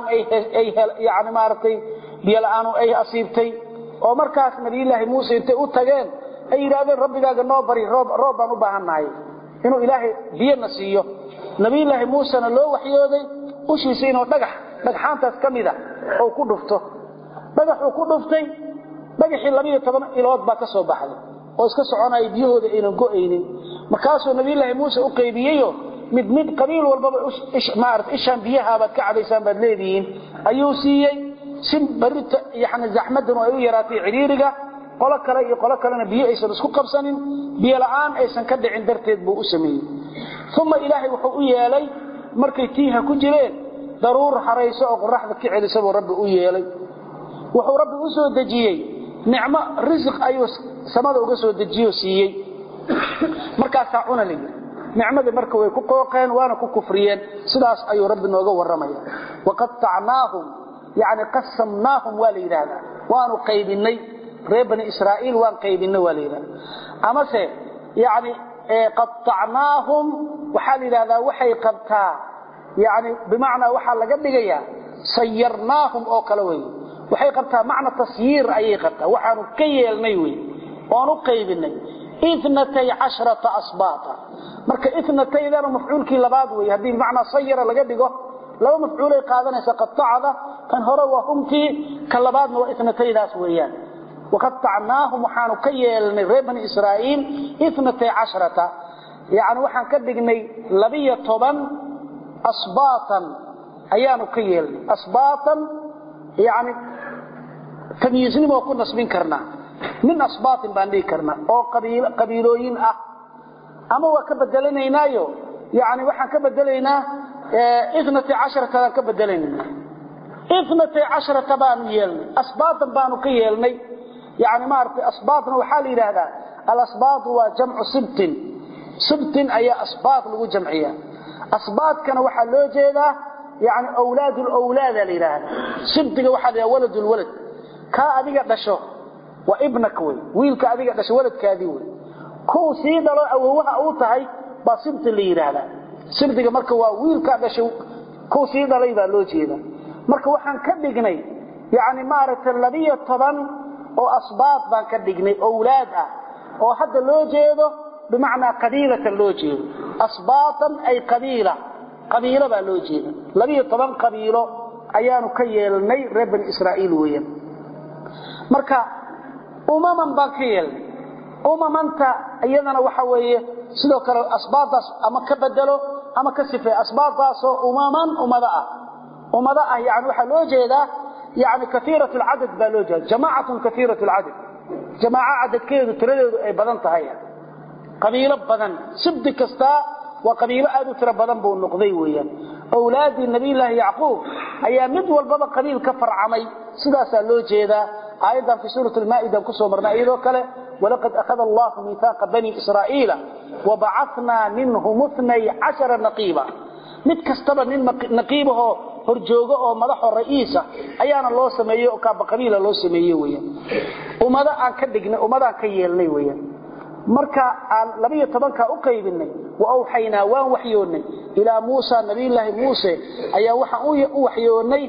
yani maaragtay biyola'aanu ay asiibtay oo markaas nabiyulaahi muuse intay u tageen ay yidhaahdeen rabbigaaga noo bari roob baan u baahannahay inuu ilaahay biyona siiyo nabiyulaahi muusena loo waxyooday ushiisa inuu dhagax dhagxaantaas ka mida ou ku dhufto dhagaxuu ku dhuftay dhagaxii labiyo toban ilood baa ka soo baxday oo iska soconaya biyahooda aynan go'aynin markaasuu nabiyulaahi muuse u qaybiyeyo mid mid qabiil walbaba maarata ishaan biyahaabaad ka cabaysaan baad leedihiin ayuu siiyey si barita yani zaxmadanu ay u yaraatay cidhiiriga qolo kale iyo qolo kalena biyo aysan isku qabsanin biyo la'aan aysan ka dhicin darteed buu u sameeyey uma ilaahay wuxuu u yeelay markay tiiha ku jireen daruur harayso oo qoraxda ka celisa buu rabbi u yeelay wuxuu rabbi u soo dejiyey nicmo risiq ayuu samada uga soo dejiyo siiyey markaasaa cuna layidhi nicmadii marka way ku qooqeen waana ku kufriyeen sidaas ayuu rabbi nooga warramaya waqatacnaahum yani qasamnaahum waa la yidhaahdaa waanu qaybinay reer bani israa'iil waan qaybinay waa la yidhahda amase yani qaacnaahum waxaa la yidhahdaa waxay qabtaa yani bimacnaa waxaa laga dhigayaa sayarnaahum oo kale wey waxay qabtaa macna tasyiir ayay qabtaa waxaanu ka yeelnay wey oan u qaybinay inatay cashrata asbaata marka inataydana mafcuulkii labaad wey haddii bimacnaa sayara laga dhigo laba mafcuulay qaadanaysa qaacada kan hore waa humtii kan labaadna waa inataydaas weeyaan waqatacnaahum waxaanu ka yeelnay reer bani israa'iil inatay cashrata yani waxaan ka dhignay labiyo toban asbaatan ayaanu ka yeelnay asbaatan yani tamyiisnimoo ku nasbin karnaa min asbaatin baan dhihi karnaa oo qabiilooyin ah ama waa ka bedelanaynaayo yani waxaan ka bedelaynaa inatay casharatadaan ka bedelaynayna inatay casharata baanu yeelnay asbaatan baanu ka yeelnay yani maaragtay asbaatna waxaa la yidhaahdaa alasbaatu waa jamcu sibtin sibtin ayaa asbaat lagu jamciya asbaatkana waxaa loo jeedaa yani awlaad lwlaada la yidhaahda sibtiga waxaa la yidhahda walad lwalad kaa adiga dhasho waa ibnak wey wiilka adiga dhasho waladkaadii wey kuw sii dhalo awowaha uu tahay baa sibti la yidhaahdaa sibtiga marka waa wiilkaa dhashay kuw sii dhalay baa loo jeeda marka waxaan ka dhignay yani maaragtay labiyo toban oo asbaat baan ka dhignay owlaad ah oo hadda loo jeedo bimacnaa qabiilatan loo jeedo asbaatan ay qabiila qabiilo baa loo jeeda labiyo toban qabiilo ayaanu ka yeelnay reer bani israa'iil weeyaan marka umaman baan ka yeelnay umamanta iyadana waxa weeye sidoo kale asbaadaas ama ka bedelo ama ka sifeey asbaadaasoo umaman ummado ah ummado ah yani waxaa loo jeedaa yani kaiirat lcadad baa loo jeeda jamaacatun kaiirat lcadad jamaaco cadadkeedu tiradeedu ay badan tahay qabiilo badan sibdi kastaa waa qabiilo aad u tiro badan buu noqday weeyaan awlaadii nabiyulaahi yacquub ayaa mid walbaba qabiil ka farcamay sidaasaa loo jeedaa aayaddan fi suurat lmaa'ida kusoo marnay iyadoo kale walaqad akhada allahu miihaaqa bani israa'iila wabacatnaa minhum itnay cashara naqiiba mid kastaba nin naqiibahoo horjoogo oo madaxoo ra'iisa ayaana loo sameeyey oo kaaba qabiila loo sameeye weyaan ummado aan ka dhignay ummadaan ka yeelnay weyaan marka aan labiyo tobanka u qaybinay wa awxaynaa waan waxyoonnay ilaa muusa nabiyullaahi muuse ayaa waxaan u waxyoonnay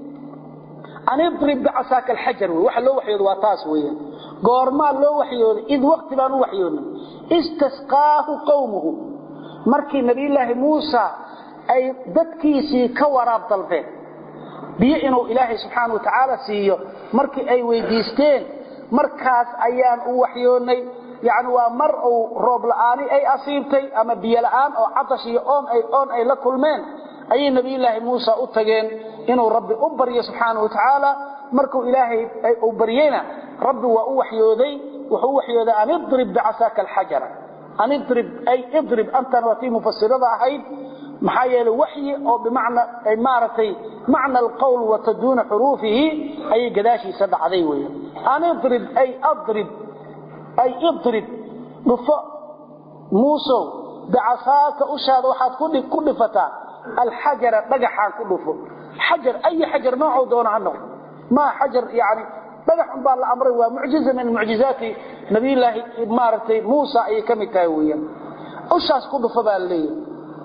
an idrib bicasaaka alxajar wey waxa loo waxyooda waa taas weeyaan goormaa loo waxyooday id waqti baan u waxyoonnay istasqaahu qowmuhu markii nabiyullaahi muusa ay dadkiisii ka waraab dalbeen biyo inuu ilaahay subxaana wa tacaala siiyo markii ay weydiisteen markaas ayaan u waxyoonnay yani waa mar uu roob la'aani ay asiibtay ama biyo la'aan oo catash iyo oon ay oon ay la kulmeen ayay nabiyullaahi muusa u tageen inuu rabbi u baryo subxaana wa tacaala markuu ilaahay uu baryeyna rabbi waa u waxyooday wuxuu u waxyooday an idrib bicasaaka alxajara an idrib ay idrib antan waa tii mufasirada ahayd maxaa yeelay waxyi oo bimacna ay maaragtay macna alqowl wata duuna xuruufihi ayay gadaashiisa dhacday weya an idrib ay adrib ay idrib dhufo muusow bicasaaka ushaada waxaad ku dhifataa alxajara dhagaxaan ku dhufo xajar ay xajar noocuu doona ha noqdo maa xajar yani dhagax un baa la amray waa mucjiza min mucjizaati nabiyullaahi maaragtay muusa ayay ka mid tahay weeyaan ushaas ku dhufo baa la leeyahay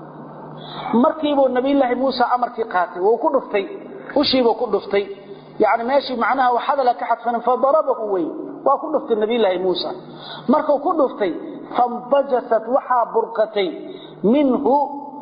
markiibuu nabiyullaahi muusa amarkii qaatay wuu ku dhuftay ushiibuu ku dhuftay yani meeshii macnaha waxadala ka xadfanin fadarabahu wey waa ku dhuftay nabiyullaahi muusa markuu ku dhuftay fambajasat waxaa burqatay minhu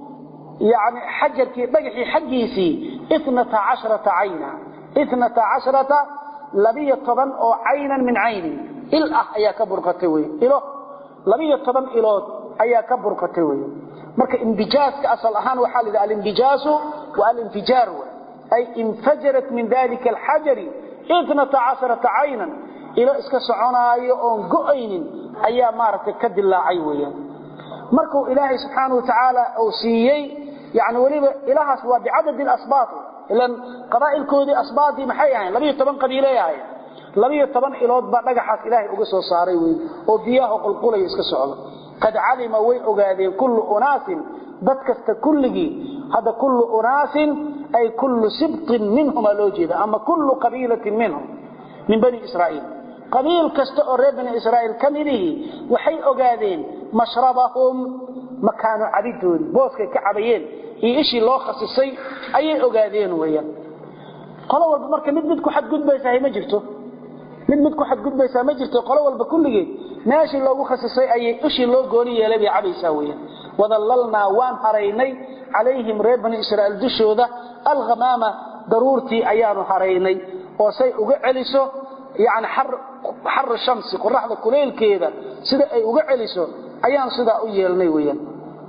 yani xajarkii dhagaxii xaggiisii inata casharata cayna inata casharata labiyo toban oo caynan min caynin il ah ayaa ka burqatay wey ilo labiyo toban ilood ayaa ka burqatay wey marka imbijaaska asal ahaan waxaa la yidhaha alimbijaasu wa alinfijaar ay infajarat min dalika alxajari inata casharata caynan ilo iska soconaayo oon go'aynin ayaa maaragtay ka dilaacay weeyaan markuu ilaahay subxaana wa tacaala uu siiyey yani weliba ilahaas waa bicadadi asbaat ilan qabaa'ilkoodii asbaatii maxay ahayn labiyo toban qabiiley ahayn labiyo toban ilood baa dhagaxaas ilaahay uga soo saaray wey oo biyaha qulqulaya iska socda qad calima way ogaadeen kullu unaasin dad kasta kulligii hadda kullu unaasin ay kullu sibtin minhumaa loo jeeda ama kullu qabiilatin minhum min bani israa'iil qabiil kasta oo reer bani israa'iil ka midihii waxay ogaadeen mashrabahum makaano cabidoodii booskay ka cabayeen iyo ishii loo khasisay ayay ogaadeen weeyaan qolo walba marka mid mid ku xadgudbaysaa ma jirto mid mid ku xadgudbaysaa ma jirto qolo walba kulligeed meeshii loogu khasisay ayay ishii loo gooni yeelay bay cabaysaa weeyaan wadallalnaa waan haraynay calayhim reer bani israa'iil dushooda alghamaama daruurtii ayaanu haraynay oo say uga celiso yani xar shamsi qoraxda kuleylkeeda sida ay uga celiso ayaan sidaa u yeelnay weyaan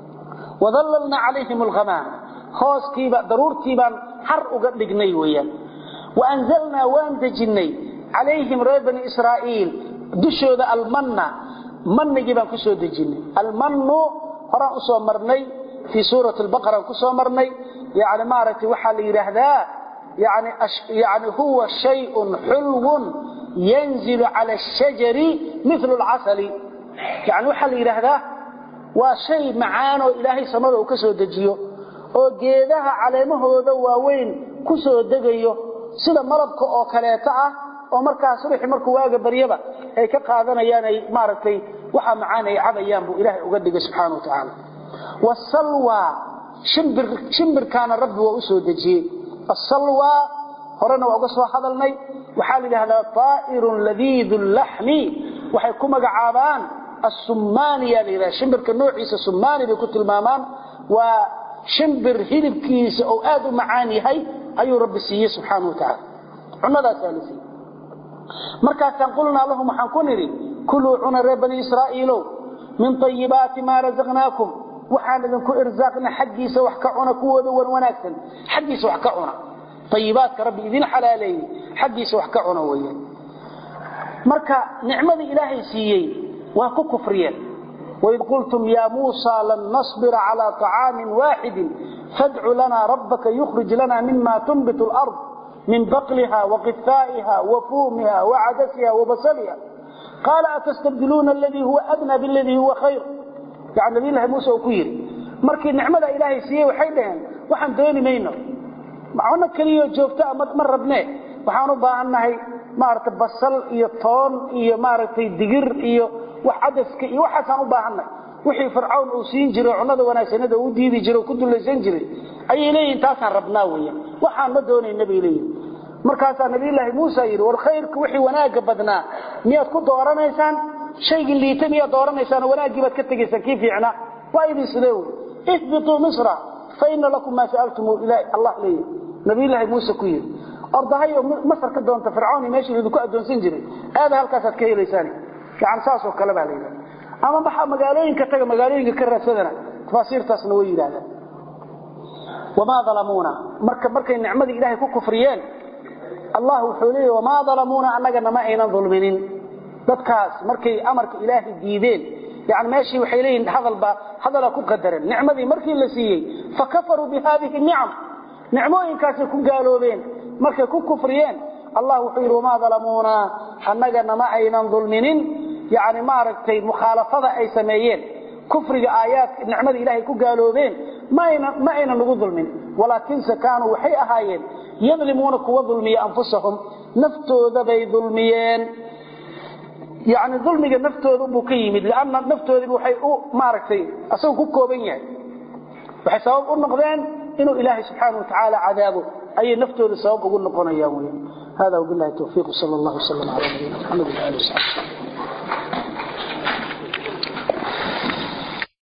wadallalnaa calayhim alghamaama hooskiiba daruurtiibaan xar uga dhignay weyaan waanzalnaa waan dejinnay calayhim reer bani israa'iil dushooda almanna mannigii baan ku soo dejinnay almannu horaan u soo marnay fii suurati albaqaraan ku soo marnay yani maaragtay waxaa la yidhaahdaa yani yani huwa shayun xulwun yanzilu cala ashajari milu lcasali yani waxaa la yidhaahdaa waa shay macaan oo ilaahay samada uu ka soo dejiyo oo geedaha caleemahooda waaweyn ku soo degayo sida malabka oo kaleeto ah oo markaa subaxi markuu waaga baryaba ay ka qaadanayaan ay maaragtay waxa macaan ay cabayaan buu ilaahay uga dhigay subxaana wa tacaala wasalwa shimbirkaana rabbi waa u soo dejiyey asalwa horena waa uga soo hadalnay waxaa la yidhahdaa taa'irun ladiidu laxmi waxay ku magacaabaan asummaaniya la yidhahda shimbirka noociisa summaani bay ku tilmaamaan waa shimbir hilibkiisa oo aad u macaan yahay ayuu rabbi siiyey subxaana wa tacaala cunadaasaa la siiyey markaasaan qulnaa lahum waxaan ku nidhi kuluu cuna reer bani israa'iilow min ayibaati maa razaqnaakum waxaan idinku irsaaqna xaggiisa wax ka cuna kuwooda wan wanaagsan xaggiisa wax ka cuna ayibaadka rabbi idin xalaaleeyey xaggiisa wax ka cuna weeye marka nicmadii ilaahay siiyey waa ku kufriyeen waid qultum yaa muusa lan nasbira calaa طacaamin waaxidin fadcu lanaa rabbaka yukhrij lana mima tunbit اlard min baqliha waqifaa'iha wafuumiha wacadasiha wabasaliha qaala atastabdiluuna aladii huwa adna biladii huwa khayr yani nabiylahi muuse uu ku yidhi markii nicmada ilaahay siiyey waxay dhaheen waxaan dooni mayno cuno keliyo joogtaa ma rabnee waxaan u baahannahay maaragtay basal iyo toon iyo maaragtay digir iyo wax cadaska iyo waxaasaan u baahanay wixii fircawn uu siin jiray cunnada wanaagsanada uu diidi jiray ku dulaysan jiray ayay leeyihin taasaan rabnaa weya waxaan ma doonayna bay leeyihin markaasaa nabiyulaahi muusa yidhi war khayrka wixii wanaagga badnaa miyaad ku dooranaysaan shaygii liita miyaad dooranaysaan wanaaggii baad ka tegaysaan kii fiicnaa waa idin sidee wey ihbituu misra fa ina lakum maa sa'altum allah leeyahy nabiyulaahi muuse ku yidhi ordahayo masar ka doonta fircawn meeshii idinku addoonsan jiray aada halkaasaad ka helaysaan yani saasoo kale baa la yidhahda ama maxaa magaalooyinka taga magaalooyinka ka raadsadana tafaasiirtaasna way yidhahdaan wamaa dalamuuna marka markay nicmadii ilaahay ku kufriyeen allah wuxuu leeyahy wamaa dalamuuna annagana ma aynan dulminin dadkaas markay amarka ilaahay diideen yani meeshii waxay leeyihin hadalba hadala ku qadaran nicmadii markii la siiyey fakafaruu bi haadihi nicam nicmooyinkaasay ku gaaloobeen markay ku kufriyeen allah wuxuu yidhi wamaa dalamuuna annagana ma aynan dulminin yani maaragtay mukhaalafada ay sameeyeen kufriga aayaadka nicmada ilaahay ku gaaloobeen ma aynan nagu dulmin walaakinse kaanuu waxay ahaayeen yadlimuuna kuwa dulmiya anfusahum naftooda bay dulmiyeen yani dulmiga naftooda buu ka yimid lanna naftoodiiba waxay u maaragtay asagu ku kooban yahay waxay sabab u noqdeen inuu ilaahay subxaana watacaala cadaabo ayay naftooda sabab ugu noqonayaan wy hada wabilahi towfiiq sal allah wslam ala nabiyina mxamed wali ali wsaxbi